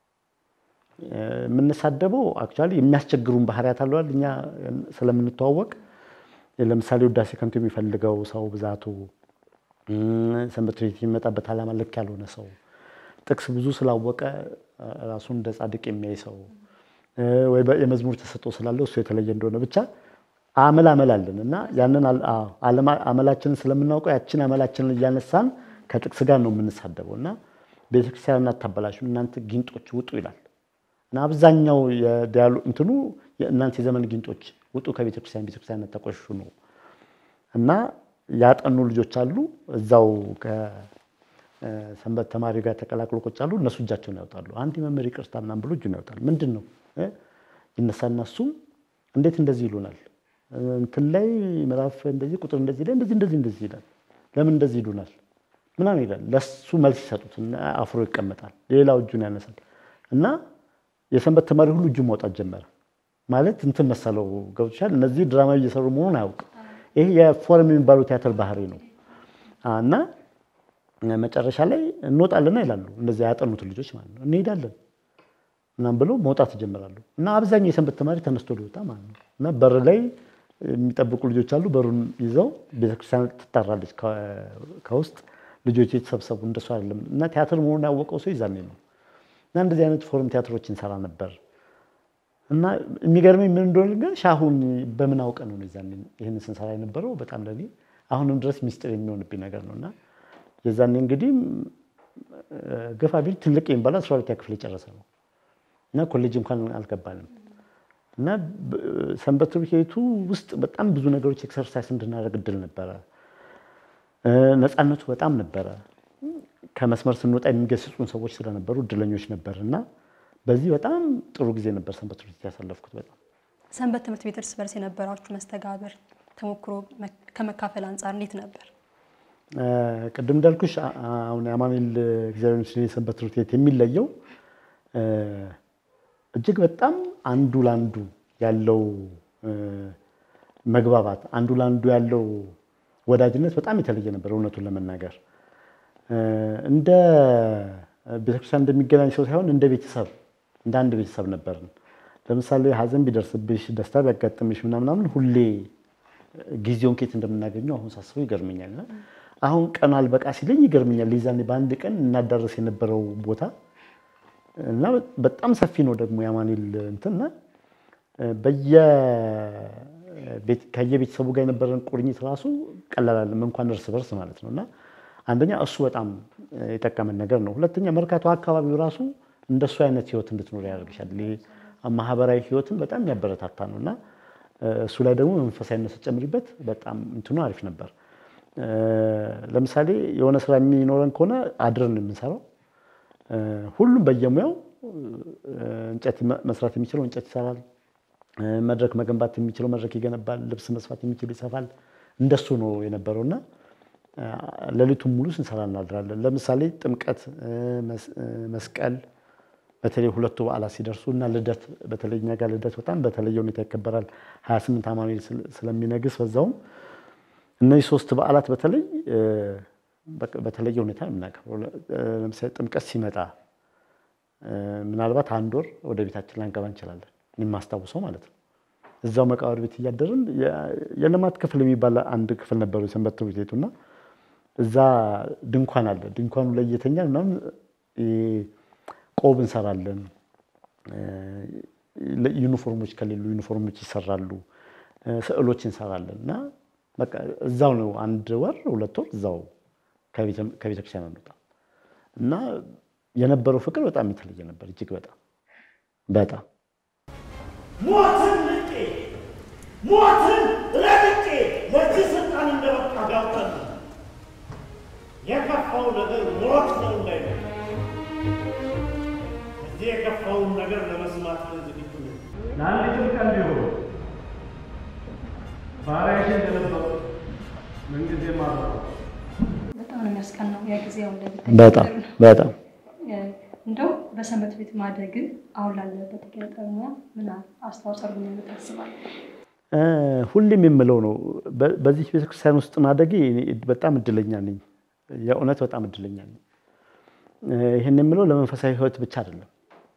የምንሳደበው አክቹዋሊ የሚያስቸግሩን ባህሪያት አለዋል እኛ ስለምንተዋወቅ ለምሳሌ ውዳሴ ከንቱ የሚፈልገው ሰው ብዛቱ፣ ሰንበት ቤት የሚመጣበት ዓላማ ልክ ያልሆነ ሰው፣ ጥቅስ ብዙ ስላወቀ ራሱን እንደ ጻድቅ የሚያይ ሰው ወይ የመዝሙር ተሰጥኦ ስላለው እሱ የተለየ እንደሆነ ብቻ አመል አመል አለን እና ያንን አመላችንን ስለምናውቀው ያችን አመላችንን እያነሳን ከጥቅስ ጋር ነው የምንሳደበው እና ቤተክርስቲያን እናታበላሹ እናንተ ጊንጦች ውጡ ይላል እና አብዛኛው የዲያሎ እንትኑ እናንተ የዘመን ጊንጦች ውጡ ከቤተክርስቲያን ቤተክርስቲያን ተቆሽሹ ነው እና ያጠኑ ልጆች አሉ እዛው ከሰንበት ተማሪ ጋር ተቀላቅሎ ቁጭ አሉ። እነሱ እጃቸውን ያወጣሉ። አንድ መምህር ይቅርታ ምናምን ብሎ እጁን ያወጣል። ምንድን ነው ይነሳና እሱም እንዴት እንደዚህ ይሉናል እንትን ላይ ምዕራፍ እንደዚህ ቁጥር እንደዚህ ላይ እንደዚህ እንደዚህ እንደዚህ ይላል። ለምን እንደዚህ ይሉናል ምናምን ይላል። ለሱ መልስ ይሰጡት አፍሮ ይቀመጣል። ሌላው እጁን ያነሳል እና የሰንበት ተማሪ ሁሉ እጁን ማውጣት ጀመረ። ማለት እንትን መሰለው ገብቶሻል። እነዚህ ድራማዊ እየሰሩ መሆኑን አያውቅም። ይሄ የፎረም የሚባለው ቲያትር ባህሪ ነው እና መጨረሻ ላይ እንወጣለና ይላሉ እነዚህ ያጠኑት ልጆች ማለት ነው። እንሄዳለን ምናምን ብለው መውጣት ይጀምራሉ እና አብዛኛው የሰንበት ተማሪ ተነስቶ ሊወጣ ማለት ነው እና በር ላይ የሚጠብቁ ልጆች አሉ። በሩን ይዘው ቤተክርስቲያን ትጠራለች ከውስጥ ልጆች የተሰብሰቡ እንደሱ አይደለም እና ቲያትር መሆኑን ያወቀው ሰው ይዛኔ ነው እና እንደዚህ አይነት ፎረም ቲያትሮች እንሰራ ነበር እና የሚገርመኝ ምን እንደሆነ ግን ሻሁን በምን አውቀ ነው ይዛኔ ይህን ስንሰራ የነበረው በጣም ለኔ አሁንም ድረስ ሚስጥር የሚሆንብኝ ነገር ነው እና የዛኔ እንግዲህ ገፋ ቢል ትልቅ የሚባለው አስራ ሁለተኛ ክፍል የጨረሰ ነው እና ኮሌጅ እንኳን አልገባንም እና ሰንበት ትምህርት ቤቱ ውስጥ በጣም ብዙ ነገሮች ኤክሰርሳይዝ እንድናደርግ እድል ነበረ። ነፃነቱ በጣም ነበረ። ከመስመር ስንወጣ የሚገስጹን ሰዎች ስለነበሩ እድለኞች ነበር እና በዚህ በጣም ጥሩ ጊዜ ነበር ሰንበት ትምህርት ቤት ያሳለፍኩት። በጣም ሰንበት ትምህርት ቤት እርስ በርስ የነበራችሁ መስተጋብር ተሞክሮ ከመካፈል አንጻር እንዴት ነበር? ቅድም እንዳልኩሽ አሁን የአማኑኤል እግዚአብሔር ምስል ሰንበት ትምህርት ቤት የሚለየው እጅግ በጣም አንዱ ለአንዱ ያለው መግባባት፣ አንዱ ለአንዱ ያለው ወዳጅነት በጣም የተለየ ነበር። እውነቱን ለመናገር እንደ ቤተክርስቲያን እንደሚገናኝ ሰው ሳይሆን እንደ ቤተሰብ እንደ አንድ ቤተሰብ ነበርን። ለምሳሌ ሐዘን ቢደርስብሽ ደስታ ቢያጋጥምሽ ምናምናምን ሁሌ ጊዜውን ኬት እንደምናገኘው አሁን ሳስበው ይገርመኛል። እና አሁን ቀኑ አልበቃ ሲለኝ ይገርመኛል። ሊዛኔ በአንድ ቀን እናዳረስ የነበረው ቦታ እና በጣም ሰፊ ነው ደግሞ የአማኑኤል እንትና ከየቤተሰቡ ጋር የነበረን ቁርኝት ራሱ ቀላል አይደለም፣ እንኳን እርስ በርስ ማለት ነው። እና አንደኛ እሱ በጣም የጠቀመን ነገር ነው። ሁለተኛ መርካቶ አካባቢው ራሱ እንደሱ አይነት ህይወት እንድትኖር ያደርግሻል። ማህበራዊ ህይወትን በጣም የሚያበረታታ ነው እና እሱ ላይ ደግሞ መንፈሳዊነት ስጨምሪበት በጣም እንትኑ አሪፍ ነበር። ለምሳሌ የሆነ ስራ የሚኖረን ከሆነ አድረን ነው የምንሰራው። ሁሉም በየሙያው እንጨት መስራት የሚችለው እንጨት ይሰራል። መድረክ መገንባት የሚችለው መድረክ ይገነባል። ልብስ መስፋት የሚችለው ይሰፋል። እንደሱ ነው የነበረው እና ሌሊቱን ሙሉ ስንሰራ እናድራለን። ለምሳሌ ጥምቀት፣ መስቀል በተለይ ሁለቱ በዓላት ሲደርሱ እና ልደት በተለይ እኛ ጋር ልደት በጣም በተለየ ሁኔታ ይከበራል። 28 አማኑኤል ስለሚነግስ በዛውም እነዚህ ሶስት በዓላት በተለይ በተለየ ሁኔታ የምናከብረው ለምሳሌ ጥምቀት ሲመጣ ምናልባት አንድ ወር ወደ ቤታችን ላንገባ እንችላለን። የማስታውሰው ማለት ነው። እዛው መቃብር ቤት እያደርን የልማት ክፍል የሚባል አንድ ክፍል ነበሩ የሰንበት ትምህርት ቤቱና እዛ ድንኳን አለ። ድንኳኑ ላይ እየተኛን ምናምን ቆብ እንሰራለን። ዩኒፎርሞች ከሌሉ ዩኒፎርሞች ይሰራሉ። ስዕሎች እንሰራለን እና በቃ እዛው ነው አንድ ወር ሁለት ወር እዛው ከቤተክርስቲያን አንወጣ እና የነበረው ፍቅር በጣም የተለየ ነበር። እጅግ በጣም በጣም ሞትን ንቄ ሞትን ረግጬ ለዚህ ስልጣን እንደበቃ ጋብጠን የከፋው ነገር ሞት ነው ላይ እዚህ የከፋውን ነገር ለመስማት ዝግጁ ነው። ለአንዲትም ቀን ቢሆን ባሪያሽ እንደነበሩ ምንጊዜ ማረው በጣም ነው የሚያስቀናው ያ ጊዜ አሁን ላይ በጣም በጣም እንደው በሰንበት ቤት ማደግን አሁን ላለበት ኪነ ጥበብ ሙያ ምን አስተዋጽኦ አድርጎ ታስባለህ? ሁሌም የምለው ነው በዚህ ቤተክርስቲያን ውስጥ ማደጌ እኔ በጣም እድለኛ ነኝ። የእውነት በጣም እድለኛ ነኝ። ይህን የምለው ለመንፈሳዊ ሕይወት ብቻ አይደለም።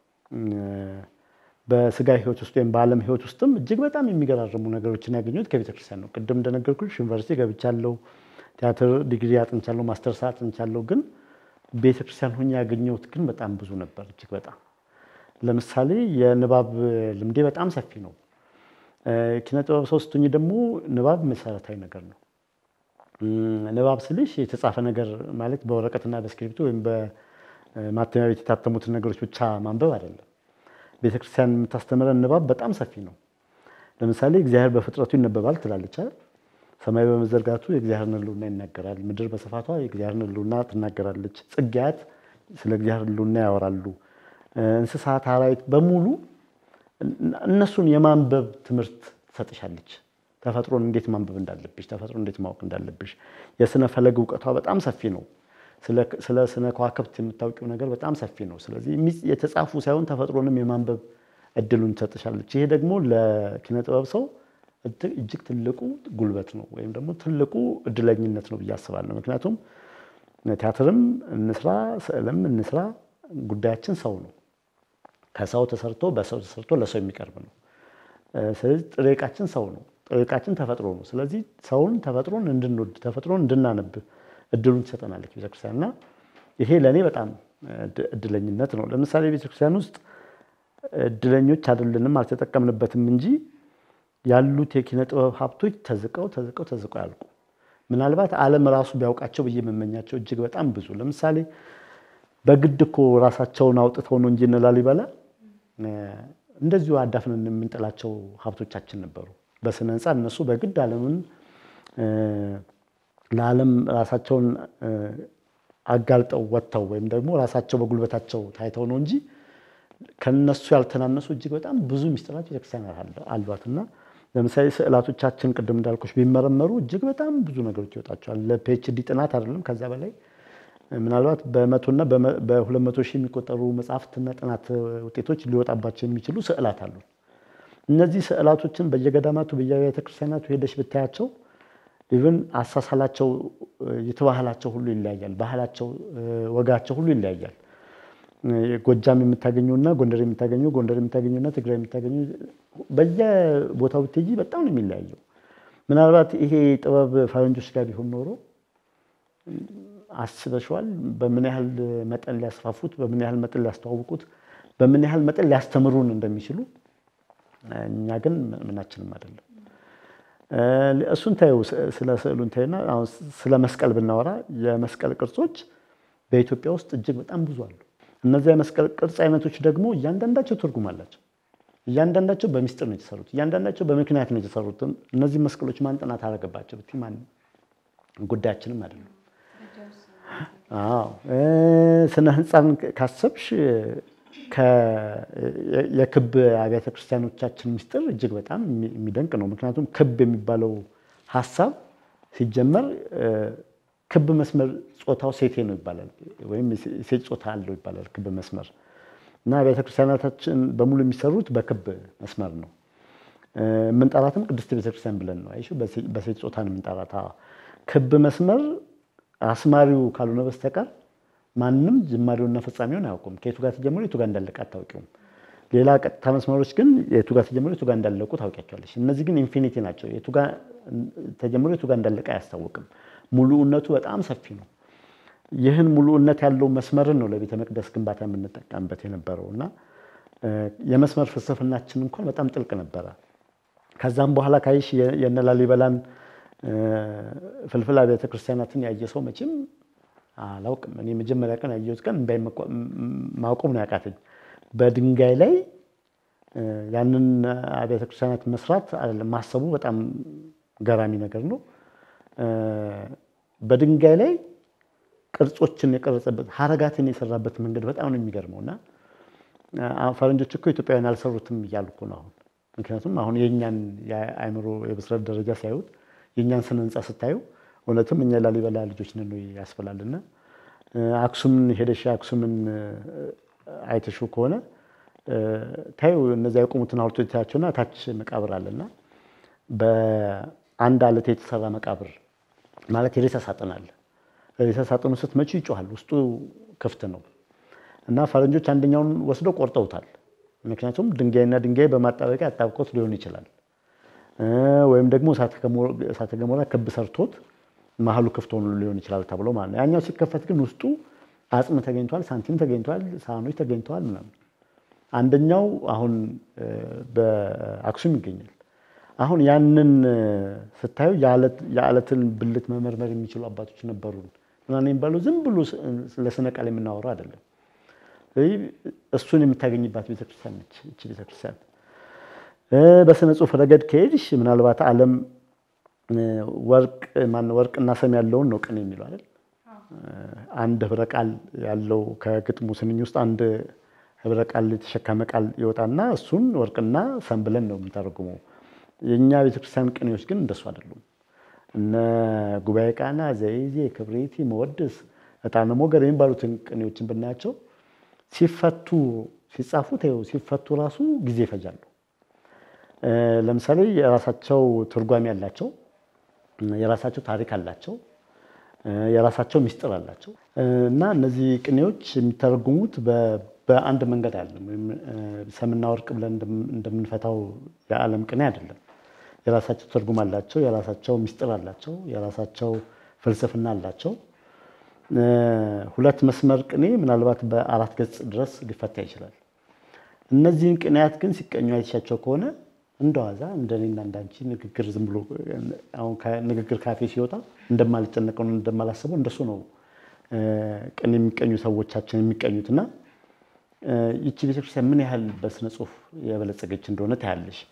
በስጋ ሕይወት ውስጥ ወይም በዓለም ሕይወት ውስጥም እጅግ በጣም የሚገራርሙ ነገሮችን ያገኘሁት ከቤተክርስቲያን ነው። ቅድም እንደነገርኩሽ ዩኒቨርሲቲ ገብቻለሁ፣ ቲያትር ዲግሪ አጥንቻለሁ፣ ማስተርስ አጥንቻለሁ። ግን ቤተክርስቲያን ሆኜ ያገኘሁት ግን በጣም ብዙ ነበር። እጅግ በጣም ለምሳሌ የንባብ ልምዴ በጣም ሰፊ ነው። ኪነ ጥበብ ሰው ስትሆኚ ደግሞ ንባብ መሰረታዊ ነገር ነው። ንባብ ስልሽ የተጻፈ ነገር ማለት በወረቀትና በስክሪፕቶ ወይም በማተሚያ ቤት የታተሙትን ነገሮች ብቻ ማንበብ አይደለም። ቤተክርስቲያን የምታስተምረን ንባብ በጣም ሰፊ ነው። ለምሳሌ እግዚአብሔር በፍጥረቱ ይነበባል ትላለች አይደል? ሰማይ በመዘርጋቱ የእግዚአብሔርን ሕልውና ይናገራል። ምድር በስፋቷ የእግዚአብሔርን ሕልውና ትናገራለች። ጽጌያት ስለ እግዚአብሔር ሕልውና ያወራሉ። እንስሳት፣ አራዊት በሙሉ እነሱን የማንበብ ትምህርት ትሰጥሻለች። ተፈጥሮን እንዴት ማንበብ እንዳለብሽ፣ ተፈጥሮን እንዴት ማወቅ እንዳለብሽ። የስነ ፈለግ እውቀቷ በጣም ሰፊ ነው። ስለ ስነ ከዋክብት የምታውቂው ነገር በጣም ሰፊ ነው። ስለዚህ የተጻፉ ሳይሆን ተፈጥሮንም የማንበብ እድሉን ትሰጥሻለች። ይሄ ደግሞ ለኪነ ጥበብ ሰው እጅግ ትልቁ ጉልበት ነው ወይም ደግሞ ትልቁ እድለኝነት ነው ብዬ አስባለሁ። ምክንያቱም ቲያትርም እንስራ፣ ስዕልም እንስራ ጉዳያችን ሰው ነው። ከሰው ተሰርቶ በሰው ተሰርቶ ለሰው የሚቀርብ ነው። ስለዚህ ጥሬ ዕቃችን ሰው ነው። ጥሬ ዕቃችን ተፈጥሮ ነው። ስለዚህ ሰውን ተፈጥሮን እንድንወድ ተፈጥሮን እንድናነብ እድሉን ትሰጠናለች ቤተክርስቲያን እና ይሄ ለእኔ በጣም እድለኝነት ነው። ለምሳሌ ቤተክርስቲያን ውስጥ እድለኞች አይደለንም አልተጠቀምንበትም እንጂ ያሉት የኪነ ጥበብ ሀብቶች ተዝቀው ተዝቀው ተዝቀው ያልቁ። ምናልባት ዓለም ራሱ ቢያውቃቸው ብዬ የምመኛቸው እጅግ በጣም ብዙ ለምሳሌ በግድ እኮ ራሳቸውን አውጥተው ነው እንጂ እነ ላሊበላ እንደዚሁ አዳፍነን የምንጥላቸው ሀብቶቻችን ነበሩ። በስነ ህንፃ እነሱ በግድ ዓለምን ለዓለም ራሳቸውን አጋልጠው ወጥተው ወይም ደግሞ ራሳቸው በጉልበታቸው ታይተው ነው እንጂ ከነሱ ያልተናነሱ እጅግ በጣም ብዙ ሚስጥራት ቤተክርስቲያን አሏት እና ለምሳሌ ስዕላቶቻችን ቅድም እንዳልኩሽ ቢመረመሩ እጅግ በጣም ብዙ ነገሮች ይወጣቸዋል። ለፒኤችዲ ጥናት አይደለም ከዛ በላይ ምናልባት በመቶና በሁለት መቶ ሺህ የሚቆጠሩ መጽሐፍትና ጥናት ውጤቶች ሊወጣባቸው የሚችሉ ስዕላት አሉ። እነዚህ ስዕላቶችን በየገዳማቱ በየቤተ ክርስቲያናቱ ሄደሽ ብታያቸው ኢቭን አሳሳላቸው የተባህላቸው ሁሉ ይለያያል። ባህላቸው፣ ወጋቸው ሁሉ ይለያያል። ጎጃም የምታገኘውና ጎንደር የምታገኘው ጎንደር የምታገኘውና ትግራይ የምታገኘው በየቦታው ብትሄጂ በጣም ነው የሚለያየው። ምናልባት ይሄ ጥበብ ፈረንጆች ጋር ቢሆን ኖሮ አስበሽዋል? በምን ያህል መጠን ሊያስፋፉት፣ በምን ያህል መጠን ሊያስተዋውቁት፣ በምን ያህል መጠን ሊያስተምሩን እንደሚችሉ እኛ ግን ምናችንም አይደለም። እሱን ታዩ፣ ስለ ስዕሉን ታዩና አሁን ስለ መስቀል ብናወራ የመስቀል ቅርጾች በኢትዮጵያ ውስጥ እጅግ በጣም ብዙ አሉ። እነዚያ የመስቀል ቅርጽ አይነቶች ደግሞ እያንዳንዳቸው ትርጉም አላቸው። እያንዳንዳቸው በሚስጥር ነው የተሰሩት። እያንዳንዳቸው በምክንያት ነው የተሰሩት። እነዚህ መስቀሎች ማን ጥናት አደረገባቸው ብትይ ማን ጉዳያችንም አይደለም። አዎ ስነ ህንፃን ካሰብሽ የክብ አብያተ ክርስቲያኖቻችን ምስጢር እጅግ በጣም የሚደንቅ ነው። ምክንያቱም ክብ የሚባለው ሀሳብ ሲጀመር ክብ መስመር ጾታው ሴቴ ነው ይባላል፣ ወይም ሴት ጾታ አለው ይባላል ክብ መስመር እና አብያተ ክርስቲያናታችን በሙሉ የሚሰሩት በክብ መስመር ነው። የምንጠራትም ቅድስት ቤተክርስቲያን ብለን ነው። አይሹ በሴት ጾታ ነው የምንጠራት። ክብ መስመር አስማሪው ካልሆነ በስተቀር ማንም ጅማሬውና ፍጻሜውን አያውቁም። ከየቱ ጋር ተጀምሮ የቱ ጋር እንዳለቀ አታውቂውም። ሌላ ቀጥታ መስመሮች ግን የቱ ጋር ተጀምሮ የቱ ጋር እንዳለቁ ታውቂያቸዋለች። እነዚህ ግን ኢንፊኒቲ ናቸው። የቱ ጋር ተጀምሮ የቱ ጋር እንዳለቀ አያስታውቅም። ሙሉእነቱ በጣም ሰፊ ነው። ይህን ሙሉእነት ያለው መስመርን ነው ለቤተ መቅደስ ግንባታ የምንጠቀምበት የነበረው እና የመስመር ፍልስፍናችን እንኳን በጣም ጥልቅ ነበረ። ከዛም በኋላ ካይሽ የነ ላሊበላን ፍልፍል አብያተ ክርስቲያናትን ያየ ሰው መቼም አላውቅም። እኔ መጀመሪያ ቀን ያየሁት ቀን እምባይ ማቆም ነው ያቃተኝ። በድንጋይ ላይ ያንን አብያተ ክርስቲያናት መስራት ማሰቡ በጣም ገራሚ ነገር ነው። በድንጋይ ላይ ቅርጾችን የቀረጸበት ሀረጋትን የሰራበት መንገድ በጣም ነው የሚገርመው እና ፈረንጆች እኮ ኢትዮጵያውያን አልሰሩትም እያልኩ ነው አሁን። ምክንያቱም አሁን የእኛን የአእምሮ የብስለት ደረጃ ሲያዩት የእኛን ስነ ህንፃ ስታዩ እውነትም እኛ ላሊበላ ልጆች ነን ያስፈላልና አክሱምን ሄደሽ አክሱምን አይተሹ ከሆነ ታዩ እነዚያ የቆሙትን ሐውልቶች ታያቸውና ታች መቃብር አለና በአንድ አለት የተሰራ መቃብር ማለት የሬሳ ሳጥን አለ። ሬሳ ሳጥኑ ስትመጪ ይጮሃል፣ ውስጡ ክፍት ነው እና ፈረንጆች አንደኛውን ወስደው ቆርጠውታል። ምክንያቱም ድንጋይና ድንጋይ በማጣበቂያ አጣብቆት ሊሆን ይችላል፣ ወይም ደግሞ እሳተ ገሞራ ክብ ሰርቶት መሀሉ ክፍት ሆኖ ሊሆን ይችላል ተብሎ ማለት ነው። ያኛው ሲከፈት ግን ውስጡ አጽም ተገኝቷል፣ ሳንቲም ተገኝቷል፣ ሳህኖች ተገኝተዋል ምናምን። አንደኛው አሁን በአክሱም ይገኛል። አሁን ያንን ስታዩ የዓለትን ብልት መመርመር የሚችሉ አባቶች ነበሩ ምናምን የሚባለው ዝም ብሎ ለስነ ቃል የምናወራው አይደለም። እሱን የምታገኝባት ቤተክርስቲያን ነች እቺ ቤተክርስቲያን። በስነ ጽሁፍ ረገድ ከሄድሽ ምናልባት ዓለም ወርቅ ማነው ወርቅና ሰም ያለውን ነው ቅኔ የሚለው አይደል? አንድ ህብረ ቃል ያለው ከግጥሙ ስንኝ ውስጥ አንድ ህብረ ቃል የተሸከመ ቃል ይወጣና እሱን ወርቅና ሰም ብለን ነው የምንተረጉመው። የእኛ ቤተክርስቲያን ቅኔዎች ግን እንደሱ አይደሉም። እነ ጉባኤ ቃና፣ ዘይዜ፣ ክብሪቲ፣ መወድስ፣ ዕጣነ ሞገር የሚባሉትን ቅኔዎችን ብናያቸው ሲፈቱ ሲጻፉ ተይው ሲፈቱ ራሱ ጊዜ ይፈጃሉ። ለምሳሌ የራሳቸው ትርጓሜ ያላቸው የራሳቸው ታሪክ አላቸው፣ የራሳቸው ሚስጥር አላቸው እና እነዚህ ቅኔዎች የሚተረጉሙት በአንድ መንገድ አይደለም። ወይም ሰምና ወርቅ ብለን እንደምንፈታው የዓለም ቅኔ አይደለም። የራሳቸው ትርጉም አላቸው፣ የራሳቸው ሚስጥር አላቸው፣ የራሳቸው ፍልስፍና አላቸው። ሁለት መስመር ቅኔ ምናልባት በአራት ገጽ ድረስ ሊፈታ ይችላል። እነዚህን ቅኔያት ግን ሲቀኙ አይሻቸው ከሆነ እንደዋዛ እንደኔና እንዳንቺ ንግግር ዝም ብሎ አሁን ንግግር ካፌ ሲወጣ እንደማልጨነቀው እንደማላስበው እንደሱ ነው ቅኔ የሚቀኙ ሰዎቻችን የሚቀኙት እና ይቺ ቤተክርስቲያን ምን ያህል በስነ ጽሁፍ የበለጸገች እንደሆነ ታያለሽ።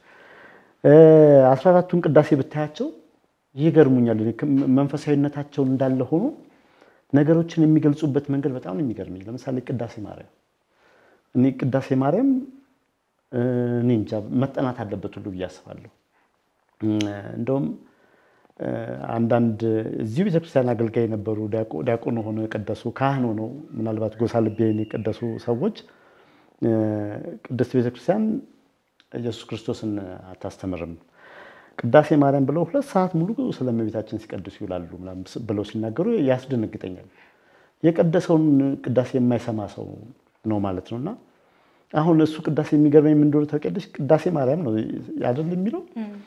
አስራ አራቱን ቅዳሴ ብታያቸው ይገርሙኛል። መንፈሳዊነታቸው እንዳለ ሆኖ ነገሮችን የሚገልጹበት መንገድ በጣም ነው የሚገርመኝ። ለምሳሌ ቅዳሴ ማርያም እኔ ቅዳሴ ማርያም እኔ እንጃ መጠናት አለበት ሁሉ ብዬ አስባለሁ። እንደውም አንዳንድ እዚሁ ቤተክርስቲያን አገልጋይ የነበሩ ዲያቆን ሆነው የቀደሱ ካህን ሆነው ምናልባት ጎሳ ልቤን የቀደሱ ሰዎች ቅድስት ቤተክርስቲያን ኢየሱስ ክርስቶስን አታስተምርም ቅዳሴ ማርያም ብለው ሁለት ሰዓት ሙሉ ስለ እመቤታችን ሲቀድሱ ይውላሉ ብለው ሲናገሩ ያስደነግጠኛል። የቀደሰውን ቅዳሴ የማይሰማ ሰው ነው ማለት ነው። እና አሁን እሱ ቅዳሴ የሚገርመኝ ምን እንደሆነ ታውቂያለሽ? ቅዳሴ ማርያም ነው አይደል የሚለው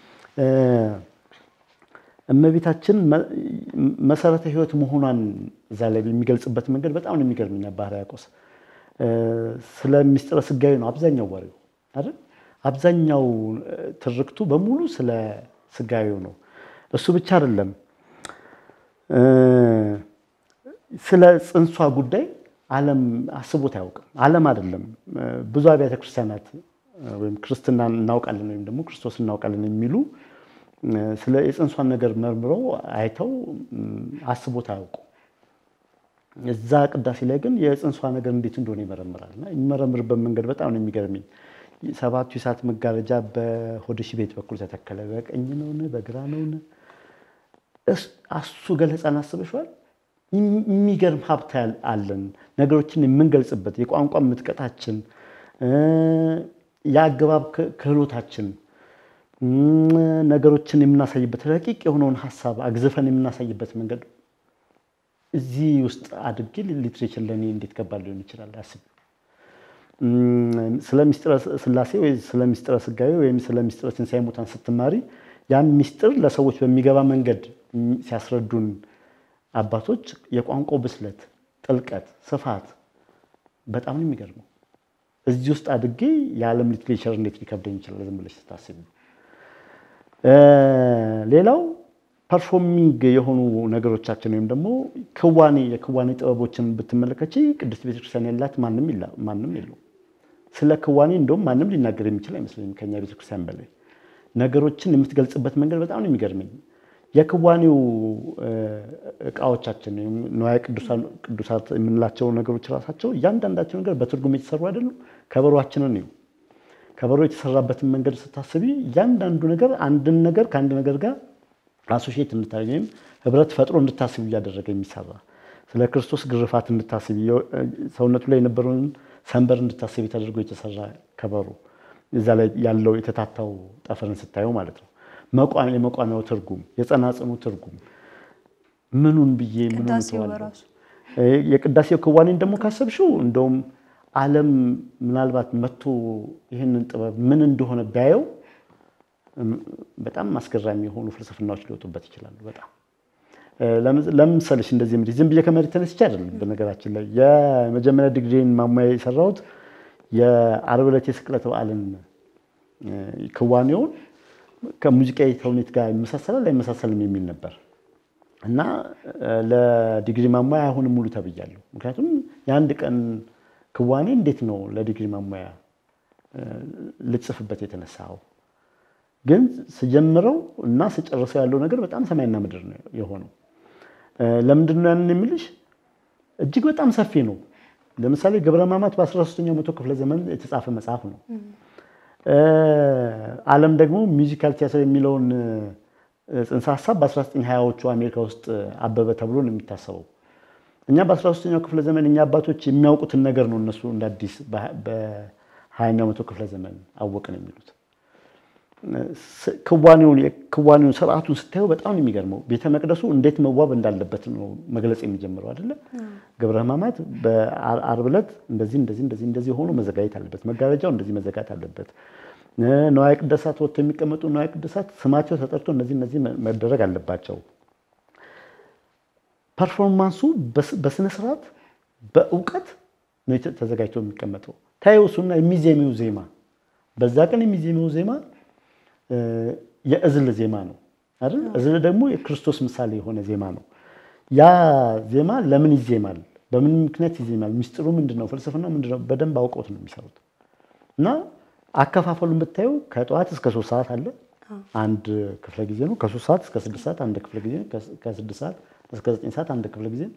እመቤታችን መሰረተ ሕይወት መሆኗን እዛ ላይ የሚገልጽበት መንገድ በጣም ነው የሚገርመኝ። አባ ሕርያቆስ ስለ ሚስጥረ ስጋዊ ነው አብዛኛው ወሬው አይደል? አብዛኛው ትርክቱ በሙሉ ስለ ስጋዊው ነው። እሱ ብቻ አይደለም፣ ስለ ጽንሷ ጉዳይ ዓለም አስቦት አያውቅም። ዓለም አይደለም ብዙ አብያተ ክርስቲያናት ወይም ክርስትና እናውቃለን ወይም ደግሞ ክርስቶስ እናውቃለን የሚሉ ስለ የጽንሷን ነገር መርምረው አይተው አስቦት አያውቁም። እዛ ቅዳሴ ላይ ግን የጽንሷ ነገር እንዴት እንደሆነ ይመረምራል እና የሚመረምርበት መንገድ በጣም ነው የሚገርመኝ። ሰባቱ የእሳት መጋረጃ በሆድሽ ቤት በኩል ተተከለ። በቀኝ ነውን በግራ ነውን? እሱ ገለጻን አስበሽዋል? የሚገርም ሀብት አለን። ነገሮችን የምንገልጽበት የቋንቋ ምጥቀታችን፣ የአገባብ ክህሎታችን እም፣ ነገሮችን የምናሳይበት ረቂቅ የሆነውን ሀሳብ አግዝፈን የምናሳይበት መንገድ እዚህ ውስጥ አድርጌ ሊትሬቸር ለእኔ እንዴት ከባድ ሊሆን ይችላል አስብ። እም፣ ስለ ሚስጥረ ስላሴ ወይ ስለ ሚስጥረ ስጋዌ ወይም ስለ ሚስጥረ ትንሣኤ ሙታን ስትማሪ ያን ሚስጥር ለሰዎች በሚገባ መንገድ እም፣ ሲያስረዱን አባቶች የቋንቋው ብስለት፣ ጥልቀት፣ ስፋት በጣም ነው የሚገርመው። እዚህ ውስጥ አድጌ የዓለም ሊትሬቸር እንዴት ሊከብደኝ ይችላል ዝም ብለሽ ስታስቢ። እ፣ ሌላው ፐርፎርሚንግ የሆኑ ነገሮቻችን ወይም ደግሞ ክዋኔ የክዋኔ ጥበቦችን ብትመለከች ቅድስት ቤተክርስቲያን ያላት ማንም የላ- ማንም የለው። ስለ ክዋኔ እንደውም ማንም ሊናገር የሚችል አይመስለኝም ከኛ ቤተክርስቲያን በላይ ነገሮችን የምትገልጽበት መንገድ በጣም ነው የሚገርመኝ። የክዋኔው እ፣ እቃዎቻችን ወይም ንዋየ ቅዱሳን- ቅዱሳት የምንላቸው ነገሮች ራሳቸው እያንዳንዳቸው ነገር በትርጉም የተሰሩ አይደሉም። ከበሮአችንን እዩ። ከበሮ የተሰራበትን መንገድ ስታስቢ እያንዳንዱ ነገር አንድን ነገር ከአንድ ነገር ጋር አሶሼት እንድታደርጊ ወይም ህብረት ፈጥሮ እንድታስቢ እያደረገ የሚሰራ ስለ ክርስቶስ ግርፋት እንድታስቢ የ- ሰውነቱ ላይ የነበረውን ሰንበር እንድታስቢ ተደርጎ የተሰራ ከበሮ እዛ ላይ ያለው የተታታው ጠፈርን ስታየው ማለት ነው። መቋ- የመቋሚያው ትርጉም፣ የጸናጽኑ ትርጉም ምኑን ብዬ ምኑን ቅዳሴው እተዋለሁ? በራሱ እ፣ የቅዳሴው ክዋኔን ደግሞ ካሰብሽው እንደውም ዓለም ምናልባት መጥቶ ይህንን ጥበብ ምን እንደሆነ ቢያየው እም፣ በጣም አስገራሚ የሆኑ ፍልስፍናዎች ሊወጡበት ይችላሉ። በጣም እ፣ ለምን- ለምን መሰለሽ እንደዚህ የምልሽ ዝም ብዬ ከመሬት ተነስቼ አይደለም። በነገራችን ላይ የመጀመሪያ ዲግሪን ማሟያ የሰራሁት የዓርብ ዕለት የስቅለት በዓልን እ፣ ክዋኔውን ከሙዚቃዊ ተውኔት ጋር ይመሳሰላል አይመሳሰልም የሚል ነበር እና እ፣ ለዲግሪ ማሟያ አሁንም ሙሉ ተብያለሁ። ምክንያቱም የአንድ ቀን ክዋኔ እንዴት ነው ለዲግሪ ማሟያ እ፣ ልጽፍበት የተነሳው? ግን ስጀምረው እና ስጨርሰው ያለው ነገር በጣም ሰማይና ምድር ነው የሆነው። እ፣ ለምንድን ነው ያንን የምልሽ? እጅግ በጣም ሰፊ ነው። ለምሳሌ ገብረ ሕማማት በ13ኛው መቶ ክፍለ ዘመን የተጻፈ መጽሐፍ ነው። እ፣ ዓለም ደግሞ ሚውዚካል ቲያትር የሚለውን እ፣ ጽንሰ ሀሳብ በ1920ዎቹ አሜሪካ ውስጥ አበበ ተብሎ ነው የሚታሰበው። እኛ በ13ኛው ክፍለ ዘመን እኛ አባቶች የሚያውቁትን ነገር ነው እነሱ እንደ አዲስ በ20ኛው መቶ ክፍለ ዘመን አወቅን የሚሉት። ስ- ክዋኔውን ክዋኔውን ስርዓቱን ስታየው በጣም ነው የሚገርመው። ቤተ መቅደሱ እንዴት መዋብ እንዳለበት ነው መግለጽ የሚጀምረው አይደለ? ገብረ ሕማማት በዓርብ ዕለት እንደዚህ እንደዚህ እንደዚህ እንደዚህ ሆኖ መዘጋጀት አለበት፣ መጋረጃው እንደዚህ መዘጋት አለበት፣ እ፣ ነዋየ ቅድሳት ወጥተው የሚቀመጡ ነዋየ ቅድሳት ስማቸው ተጠርቶ እነዚህ እነዚህ መ- መደረግ አለባቸው። ፐርፎርማንሱ በስ- በስነ ስርዓት በእውቀት ነው የተ- ተዘጋጅቶ የሚቀመጠው። ታየው እሱና የሚዜሚው ዜማ በዛ ቀን የሚዜሚው ዜማ እ፣ የእዝል ዜማ ነው አይደል? እዝል ደግሞ የክርስቶስ ምሳሌ የሆነ ዜማ ነው። ያ ዜማ ለምን ይዜማል? በምን ምክንያት ይዜማል? ሚስጥሩ ምንድን ነው? ፍልስፍና ምንድን ነው? በደንብ አውቀውት ነው የሚሰሩት። እና አከፋፈሉን ብታየው ከጠዋት እስከ ሶስት ሰዓት አለ አንድ ክፍለ ጊዜ ነው። ከሶስት ሰዓት እስከ ስድስት ሰዓት አንድ ክፍለ ጊዜ ነው። ከስ- ከስድስት ሰዓት እስከ ዘጠኝ ሰዓት አንድ ክፍለ ጊዜ ነው።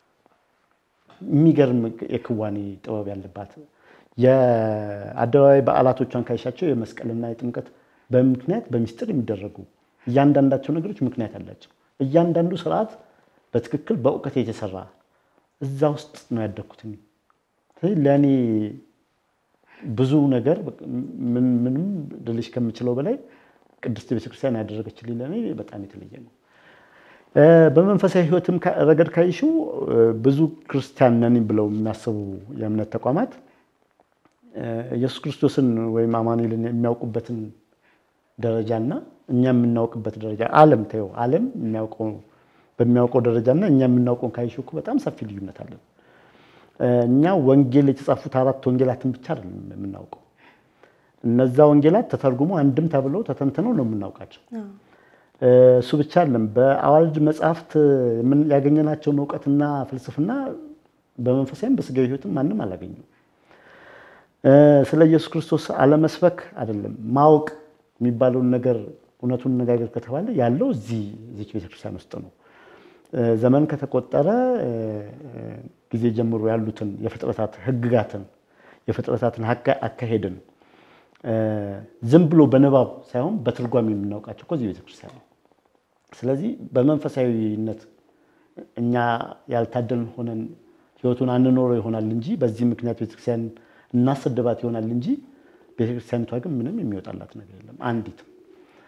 የሚገርም የክዋኔ ጥበብ ያለባት የአደባባይ በዓላቶቿን ካይሻቸው የመስቀልና የጥምቀት በምክንያት በሚስጥር የሚደረጉ እያንዳንዳቸው ነገሮች ምክንያት አላቸው። እያንዳንዱ ስርዓት በትክክል በእውቀት የተሰራ እዛ ውስጥ ነው ያደግኩት። እኔ። ስለዚህ ለእኔ ብዙ ነገር ምን ምንም ልልሽ ከምችለው በላይ ቅድስት ቤተክርስቲያን ያደረገችልኝ ለእኔ በጣም የተለየ ነው። እ፣ በመንፈሳዊ ሕይወትም ካ- ረገድ ካይሽው እ፣ ብዙ ክርስቲያን ነን ብለው የሚያስቡ የእምነት ተቋማት እ፣ ኢየሱስ ክርስቶስን ወይም አማኑኤልን የሚያውቁበትን ደረጃና እኛ የምናውቅበት ደረጃ ዓለም ተይው ዓለም የሚያውቀው በሚያውቀው ደረጃና እኛ የምናውቀውን ካይሽው እኮ በጣም ሰፊ ልዩነት አለን። እ፣ እኛ ወንጌል የተጻፉት አራት ወንጌላትን ብቻ አይደለም የምናውቀው። እነዛ ወንጌላት ተተርጉሞ አንድም ተብለው ተተንትነው ነው የምናውቃቸው። እ፣ እሱ ብቻ አይደለም። በአዋልድ መጽሐፍት የምን- ያገኘናቸውን እውቀትና ፍልስፍና በመንፈሳዊም በስጋዊ ሕይወትም ማንም አላገኘም። እ፣ ስለ ኢየሱስ ክርስቶስ አለመስበክ አይደለም ማወቅ የሚባለውን ነገር እውነቱን ነጋገር ከተባለ ያለው እዚህ እዚች ቤተክርስቲያን ውስጥ ነው። እ፣ ዘመን ከተቆጠረ እ፣ እ፣ ጊዜ ጀምሮ ያሉትን የፍጥረታት ሕግጋትን የፍጥረታትን አካ- አካሄድን እ፣ ዝም ብሎ በንባብ ሳይሆን በትርጓሜ የምናውቃቸው እኮ እዚህ ቤተክርስቲያን ነው። ስለዚህ በመንፈሳዊነት እኛ ያልታደልን ሆነን ህይወቱን አንኖረው ይሆናል እንጂ በዚህ ምክንያት ቤተክርስቲያን እናሰድባት ይሆናል እንጂ ቤተክርስቲያኒቷ ግን ምንም የሚወጣላት ነገር የለም አንዲትም።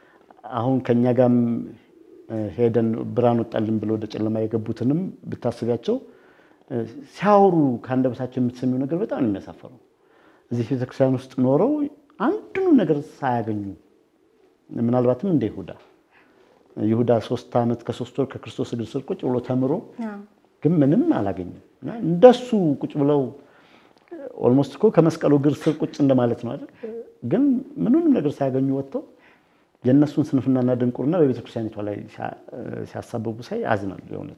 አሁን ከኛ ጋርም ሄደን ብርሃን ወጣልን ብሎ ወደ ጨለማ የገቡትንም ብታስቢያቸው ሲያወሩ ከአንደበታቸው የምትሰሚው ነገር በጣም ነው የሚያሳፈረው። እዚህ ቤተክርስቲያን ውስጥ ኖረው አንድኑ ነገር ሳያገኙ ምናልባትም እንደ ይሁዳ ይሁዳ ሶስት ዓመት ከሶስት ወር ከክርስቶስ እግር ስር ቁጭ ብሎ ተምሮ ግን ምንም አላገኘም እና እንደሱ ቁጭ ብለው ኦልሞስት እኮ ከመስቀሉ እግር ስር ቁጭ እንደማለት ነው አይደል? ግን ምንም ነገር ሳያገኙ ወጥተው የእነሱን ስንፍናና ድንቁርና በቤተክርስቲያኒቷ ላይ ሲያሳብቡ ሳይ አዝናለሁ። የእውነት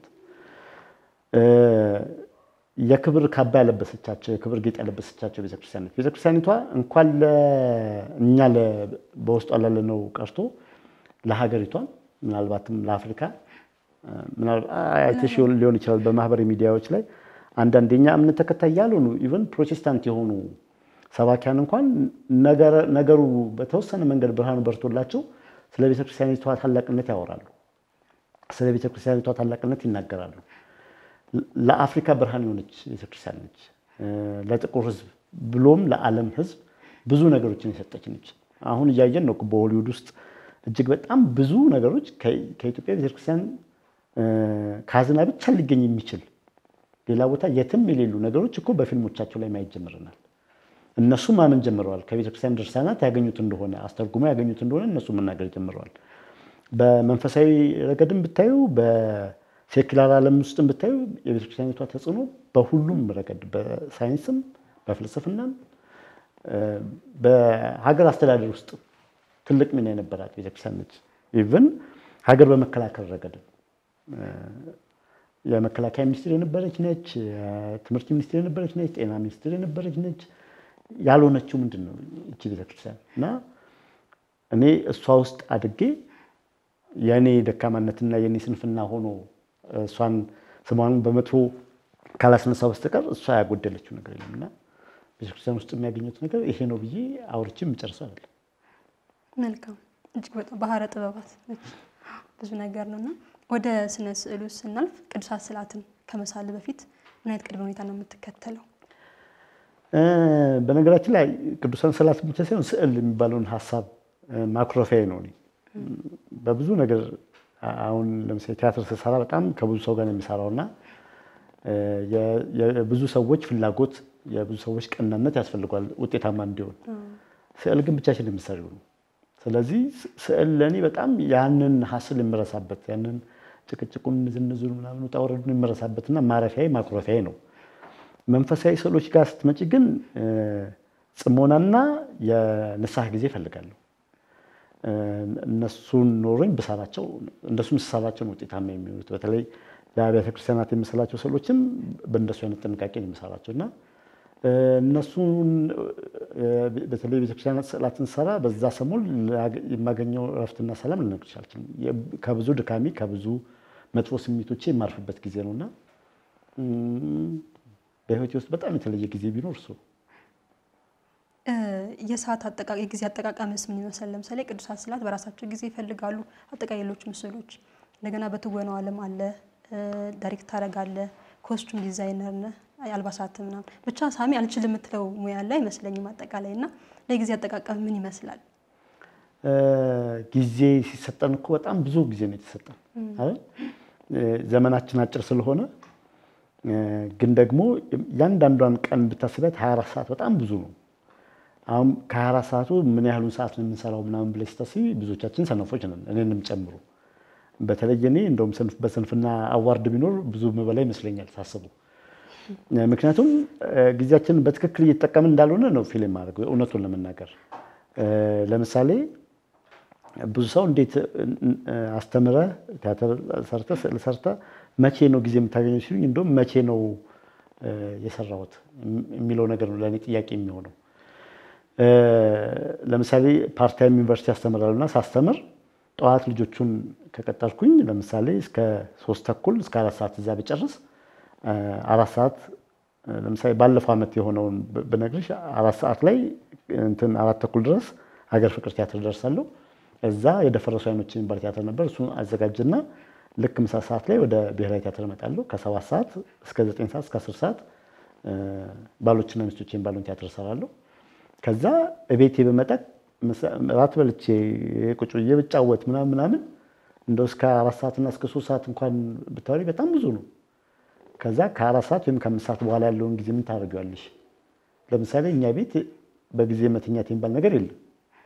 የክብር ካባ ያለበሰቻቸው የክብር ጌጥ ያለበሰቻቸው ቤተክርስቲያኒት ቤተክርስቲያኒቷ እንኳን እኛ በውስጧ ላለነው ቀርቶ ለሀገሪቷን ምናልባትም ለአፍሪካ አይተሽ ሊሆን ይችላል በማህበራዊ ሚዲያዎች ላይ አንዳንድ የኛ እምነት ተከታይ ያልሆኑ ኢቨን ፕሮቴስታንት የሆኑ ሰባኪያን እንኳን ነገሩ በተወሰነ መንገድ ብርሃኑ በርቶላቸው ስለ ቤተክርስቲያኒቷ ታላቅነት ያወራሉ። ስለ ቤተክርስቲያኒቷ ታላቅነት ይናገራሉ። ለአፍሪካ ብርሃን የሆነች ቤተክርስቲያን ነች። ለጥቁር ሕዝብ ብሎም ለዓለም ሕዝብ ብዙ ነገሮችን የሰጠች ነች። አሁን እያየን ነው በሆሊውድ ውስጥ እጅግ በጣም ብዙ ነገሮች ከኢትዮጵያ ቤተክርስቲያን ካዝና ብቻ ሊገኝ የሚችል ሌላ ቦታ የትም የሌሉ ነገሮች እኮ በፊልሞቻቸው ላይ ማየት ጀምረናል። እነሱ ማመን ጀምረዋል። ከቤተክርስቲያን ድርሳናት ያገኙት እንደሆነ አስተርጉሞ ያገኙት እንደሆነ እነሱ መናገር ጀምረዋል። በመንፈሳዊ ረገድም ብታዩ፣ በሴኩላር ዓለም ውስጥም ብታዩ የቤተክርስቲያኒቷ ተጽዕኖ በሁሉም ረገድ በሳይንስም፣ በፍልስፍናም፣ በሀገር አስተዳደር ውስጥ ትልቅ ሚና የነበራት ቤተክርስቲያን ነች። ኢቭን ሀገር በመከላከል ረገድም የመከላከያ ሚኒስትር የነበረች ነች። የትምህርት ሚኒስትር የነበረች ነች። ጤና ሚኒስትር የነበረች ነች። ያልሆነችው ምንድን ነው? እቺ ቤተክርስቲያን እና እኔ እሷ ውስጥ አድጌ የእኔ ደካማነትና የእኔ ስንፍና ሆኖ እሷን ስሟን በመጥፎ ካላስነሳው በስተቀር እሷ ያጎደለችው ነገር የለም እና ቤተክርስቲያን ውስጥ የሚያገኙት ነገር ይሄ ነው ብዬ አውርቼ የምጨርሰው አይደለም። መልካም እጅግ በጣም ባህረ ጥበባት ነች። ብዙ ነገር ነው እና ወደ ስነ ስዕሉ ስናልፍ ቅዱሳት ስዕላትን ከመሳል በፊት ምን አይነት ቅድመ ሁኔታ ነው የምትከተለው? በነገራችን ላይ ቅዱሳን ስዕላት ብቻ ሳይሆን ስዕል የሚባለውን ሀሳብ ማኩረፊያ ነው። እኔ በብዙ ነገር አሁን ለምሳሌ ቲያትር ስሰራ በጣም ከብዙ ሰው ጋር ነው የሚሰራው እና የብዙ ሰዎች ፍላጎት የብዙ ሰዎች ቀናነት ያስፈልጓል ውጤታማ እንዲሆን። ስዕል ግን ብቻችን የምሰሪው ነው። ስለዚህ ስዕል ለእኔ በጣም ያንን ሀስል የምረሳበት ያንን ጭቅጭቁን፣ ዝንዙን ምናምን ውጣ ውረዱን የምረሳበትና ማረፊያዬ ማኩረፊያዬ ነው። መንፈሳዊ ስዕሎች ጋር ስትመጪ ግን ጽሞናና የንስሐ ጊዜ እፈልጋለሁ። እነሱን ኖሮኝ ብሰራቸው እንደሱም ስሰራቸው ነው ውጤታማ የሚሆኑት። በተለይ ለአብያተ ክርስቲያናት የምስላቸው ስዕሎችም በእንደሱ አይነት ጥንቃቄ ነው የምሰራቸው እና እነሱን በተለይ ቤተክርስቲያናት ስዕላትን ሰራ በዛ ሰሞን የማገኘው እረፍትና ሰላም ልነግርሽ አልችልም። ከብዙ ድካሚ ከብዙ መጥፎ ስሜቶቼ የማርፍበት ጊዜ ነው እና በህይወቴ ውስጥ በጣም የተለየ ጊዜ ቢኖር እሱ የሰዓት አጠቃቀም የጊዜ አጠቃቀምስ ምን ይመስላል? ለምሳሌ ቅዱሳት ስዕላት በራሳቸው ጊዜ ይፈልጋሉ። አጠቃላይ ሌሎች ምስሎች እንደገና በትወናው ዓለም አለ፣ ዳይሬክት ታደርጋለህ፣ ኮስቱም ዲዛይነር ነህ፣ አልባሳት ምናምን ብቻ ሳሚ አልችልም የምትለው ሙያ ያለ አይመስለኝም። አጠቃላይ እና ለጊዜ አጠቃቀም ምን ይመስላል? ጊዜ ሲሰጠን እኮ በጣም ብዙ ጊዜ ነው የተሰጠን አይደል? ዘመናችን አጭር ስለሆነ ግን ደግሞ እያንዳንዷን ቀን ብታስቢያት 24 ሰዓት በጣም ብዙ ነው። አሁን ከ24 ሰዓቱ ምን ያህሉን ሰዓት ነው የምንሰራው ምናምን ብለሽ ስታስቢ ብዙዎቻችን ሰነፎች ነን፣ እኔንም ጨምሮ። በተለይ እኔ እንደውም በስንፍና አዋርድ ቢኖር ብዙ ምበላ ይመስለኛል ሳስቡ። ምክንያቱም ጊዜያችንን በትክክል እየተጠቀምን እንዳልሆነ ነው ፊልም ማድረግ እውነቱን ለመናገር ለምሳሌ ብዙ ሰው እንዴት አስተምረህ ቲያትር ሰርተህ ስዕል ሰርተህ መቼ ነው ጊዜ የምታገኘው ሲሉኝ፣ እንደውም መቼ ነው የሰራሁት የሚለው ነገር ነው ለእኔ ጥያቄ የሚሆነው። ለምሳሌ ፓርታይም ዩኒቨርሲቲ አስተምራለሁና ሳስተምር ጠዋት ልጆቹን ከቀጠርኩኝ ለምሳሌ እስከ ሶስት ተኩል እስከ አራት ሰዓት እዛ ብጨርስ አራት ሰዓት ለምሳሌ ባለፈው ዓመት የሆነውን ብነግርሽ አራት ሰዓት ላይ እንትን አራት ተኩል ድረስ ሀገር ፍቅር ቲያትር ደርሳለሁ። እዛ የደፈረሱ አይኖች የሚባል ቲያትር ነበር። እሱን አዘጋጅና ልክ ምሳ ሰዓት ላይ ወደ ብሔራዊ ቲያትር እመጣለሁ። ከሰባት ሰዓት እስከ ዘጠኝ ሰዓት እስከ አስር ሰዓት ባሎችና ሚስቶች የሚባለውን ቲያትር እሰራለሁ። ከዛ እቤቴ በመጣ ራት በልቼ ቁጭ ብዬ ብጫወት ምናምን ምናምን እንደው እስከ አራት ሰዓትና እስከ ሶስት ሰዓት እንኳን ብታወሪ በጣም ብዙ ነው። ከዛ ከአራት ሰዓት ወይም ከአምስት ሰዓት በኋላ ያለውን ጊዜ ምን ታደርጊዋለሽ? ለምሳሌ እኛ ቤት በጊዜ መተኛት የሚባል ነገር የለም።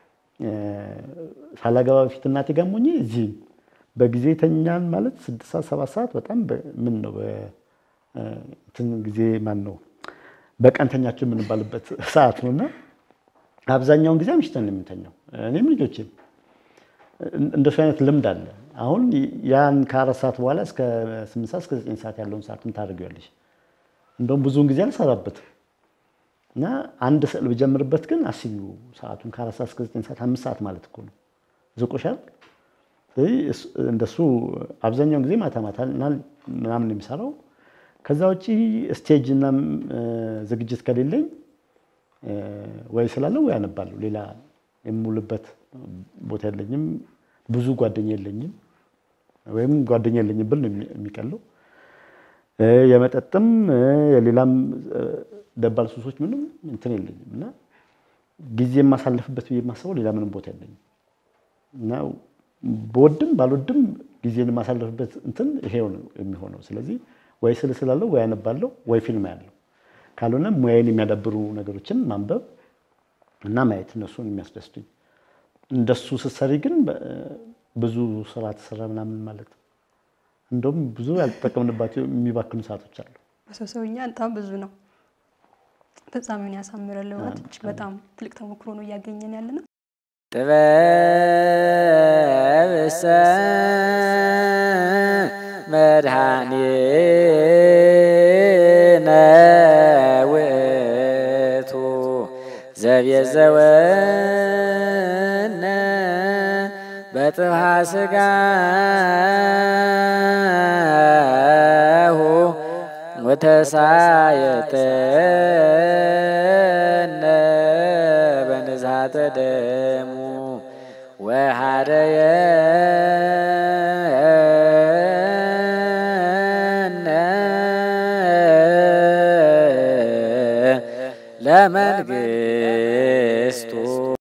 ሳላገባ በፊት እናቴ ጋር ሆኜ እዚህ በጊዜ ተኛን ማለት ስድስት ሰዓት ሰባት ሰዓት በጣም ምን ነው እንትን ጊዜ ማን ነው በቀን ተኛቸው የምንባልበት ሰዓት ነው እና አብዛኛውን ጊዜ አምሽተን ነው የምንተኛው። እኔም ልጆችም እንደሱ አይነት ልምድ አለ። አሁን ያን ከአራት ሰዓት በኋላ እስከ ስምንት ሰዓት እስከ ዘጠኝ ሰዓት ያለውን ሰዓት ምን ታደርጊዋለሽ? እንደውም ብዙውን ጊዜ አልሰራበትም እና አንድ ስዕል ብጀምርበት ግን አስቢው ሰዓቱን ከአራት ሰዓት እስከ ዘጠኝ ሰዓት አምስት ሰዓት ማለት እኮ ነው። ዝቆሻል። ስለዚህ እንደሱ አብዛኛውን ጊዜ ማታ ማታ ምናምን ነው የሚሰራው። ከዛ ውጪ ስቴጅ እና ዝግጅት ከሌለኝ ወይ ስላለው ወይ አነባለሁ። ሌላ የምውልበት ቦታ የለኝም። ብዙ ጓደኛ የለኝም፣ ወይም ጓደኛ የለኝም ብል ነው የሚቀለው። የመጠጥም የሌላም ደባል ሱሶች ምንም እንትን የለኝም እና ጊዜ የማሳለፍበት ብዬ የማስበው ሌላ ምንም ቦታ የለኝም እና በወድም ባልወድም ጊዜን የማሳለፍበት እንትን ይሄው ነው የሚሆነው። ስለዚህ ወይ ስል ስላለው ወይ አነባለሁ ወይ ፊልም ያለው ካልሆነ ሙያዬን የሚያዳብሩ ነገሮችን ማንበብ እና ማየት እነሱን የሚያስደስቱኝ። እንደሱ ስትሰሪ ግን ብዙ ስራ ተሰራ ምናምን ማለት ነው። እንደውም ብዙ ያልተጠቀምንባቸው የሚባክኑ ሰዓቶች አሉ። በሰውሰውኛ በጣም ብዙ ነው። ፍጻሜውን ያሳምራል። እውነት እጅግ በጣም ትልቅ ተሞክሮ ነው እያገኘን ያለ ነው። ጥበብሰ መድኃኒነ ውእቱ ዘቤዘወነ በጥብሐ ሥጋሁ ወተሳየጠነ በንዝሐተ ደሙ ወሃደየነ ለመንግሥቱ